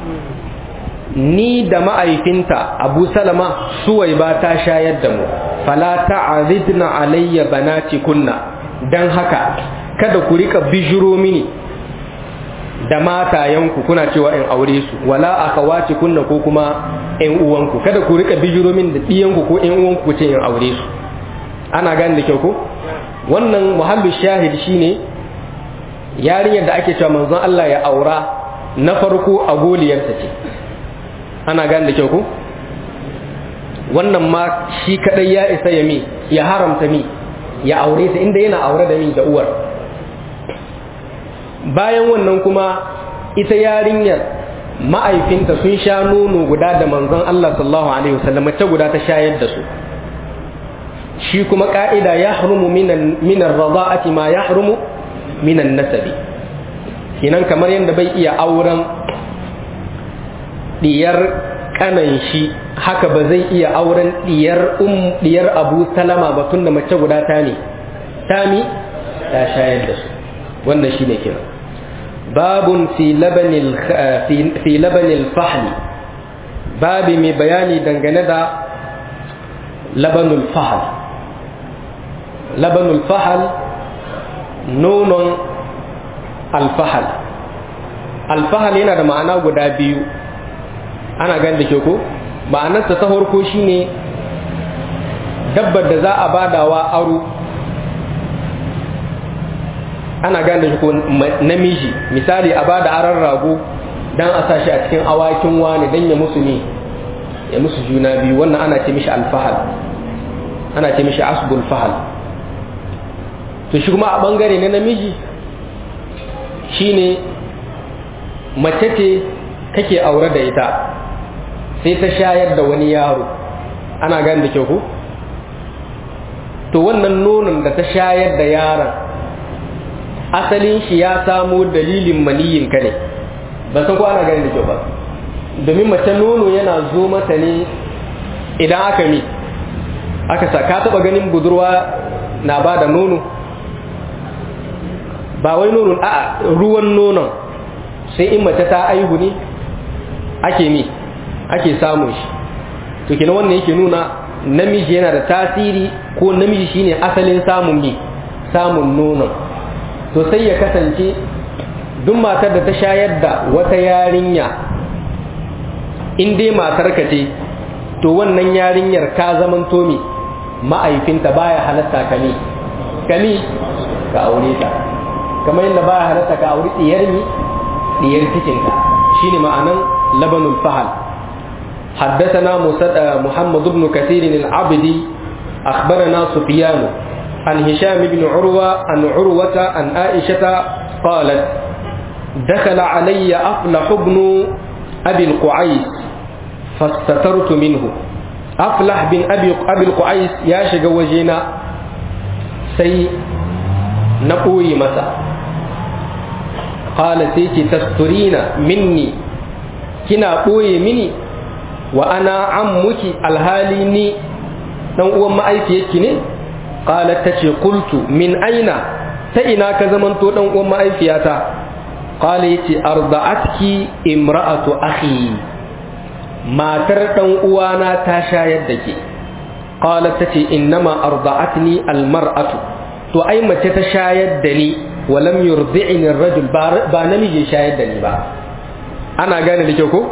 ni da ma'aifinta abu salama suwaiba ta shayar da mu fala ta'azidna alayya banati kunna dan haka kada ku rika bijiro mini da matayenku kuna cewa in aure su wala akawaci kunna ko kuma ƴan uwanku kada ku rika bijiro min da ɗiyanku ko ƴan uwanku ku ce in aure su ana gane da kyau ko wannan muhallu shahid shine yarinyar da ake cewa manzon Allah ya aura na farko a goliyarsa ce ana gane da kyau ko wannan ma shi kadai ya isa ya mi ya haramta mi ya aure ta inda yana aure da mi da uwar bayan wannan kuma ita yarinyar ma'aifinta sun sha nono guda da manzon Allah sallallahu alaihi wasallam mace guda ta shayar da su shi kuma ka'ida ya harumu minan rada'ati ma ya harumu minan nasabi kinan kamar yadda bai iya auren diyar kanan shi haka ba zai iya auren diyar um diyar abu salama ba tunda mace guda ta ne tami ta shayar da su wannan shine kira babun fi labanil fi labanil fahli babi mai bayani dangane da labanul fahal labanul fahal nonon alfahal alfahal yana da ma'ana guda biyu ana gan da ke ko ma'anarsa ta farko shine dabbar da za a badawa aro ana gan da shi ko namiji misali a bada aron rago dan a sa shi a cikin awakin wani dan ya musu ne ya musu juna biyu wannan ana ce mishi alfahal ana ce mishi asbul fahal to shi kuma a bangare na namiji shine mace ce kake aure da ita sai ta shayar da wani yaro ana gani da kyau ko to wannan nonon da ta shayar da yaron asalin shi ya samo dalilin maniyin ka ne ba san ko ana gani da kyau ba domin mace nono yana zo mata ne idan aka mi aka sa ka taba ganin budurwa na ba da nono ba wai nonon a ruwan nonon sai in mace ta aihu ne ake mi ake samun shi to kina wannan yake nuna namiji yana da tasiri ko namiji shine asalin samun mi samun nonon to sai ya kasance duk matar da ta shayar da wata yarinya in dai matar ka ce to wannan yarinyar ka zaman tomi ma'aifinta baya halatta kami kami ka aure ta kamar yadda baya halatta ka aure diyar mi diyar cikinka shine ma'anan labanul fahal حدثنا محمد بن كثير العبدي أخبرنا سفيان عن هشام بن عروة عن عروة عن عائشة قالت دخل علي أفلح بن أبي القعيس فاستترت منه أفلح بن أبي أبي القعيس يا شق وجينا سي نقوي مسا قال سيتي تسترين مني كنا قوي مني وأنا عمك الهالي ني dan uwan ma'aifiyarki ne qalat tace qultu min aina ta ina ka zamanto dan uwan ma'aifiyata qala yace arda'atki imra'atu akhi matar dan uwana ta shayar da ke qalat tace innama arda'atni almar'atu to ai mace ta shayar da ni walam yurdi'ni ar-rajul ba namiji shayar da ni ba ana gane da kyau ko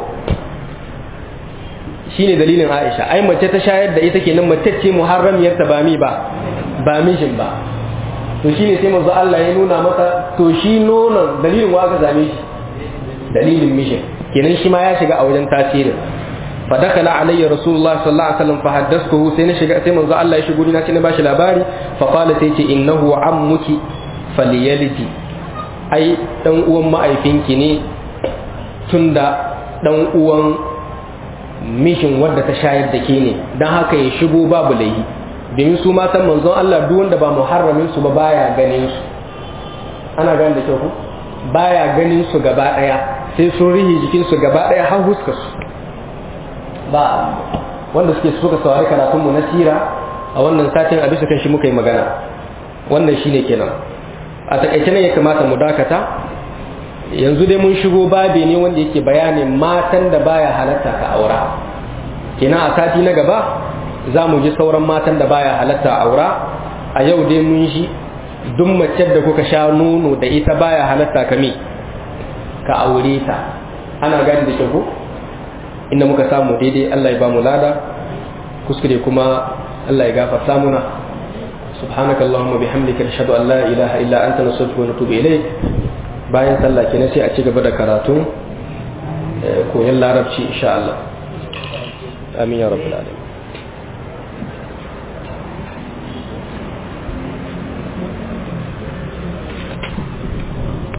shine dalilin Aisha ai mace ta shayar da ita kenan mace ce muharramiyar ta ba mi ba ba mishin ba to shine sai manzo Allah ya nuna masa to shi nonon dalilin wa aka zame shi dalilin mishin kenan shi ma ya shiga a wajen tasirin fa dakala alayya rasulullah sallallahu alaihi wasallam fa haddathtuhu sai na shiga sai manzo Allah ya shigo ni na ce na bashi labari fa qala sai ce innahu ammuki falyalidi ai dan uwan ma'aifinki ne tunda dan uwan mishin wadda ta shayar da ke ne don haka ya shigo babu laihi domin su matan manzon Allah duk wanda ba muharramin su ba baya ganin su ana gane da kyau ku baya ganin su gaba daya sai sun rihi jikin su gaba daya har huska su ba wanda suke suka saurari karatun mu na sira a wannan satin a bisa kan shi muka yi magana wannan shine kenan a takaice ne ya kamata mu dakata yanzu dai mun shigo babi ne wanda yake bayanin matan da baya halatta ka aura kenan a sati na gaba za mu ji sauran matan da baya halatta aura a yau dai mun shi duk mace da kuka sha nono da ita baya halatta ka me ka aure ta ana gani da kyau ko inda muka samu daidai Allah ya ba mu lada kuskure kuma Allah ya gafarta muna سبحانك اللهم وبحمدك نشهد ان لا اله الا انت نستغفرك ونتوب اليك bayan sallah kenan sai a ci gaba da karatu koyon larabci insha Allah amin ya rabbal alamin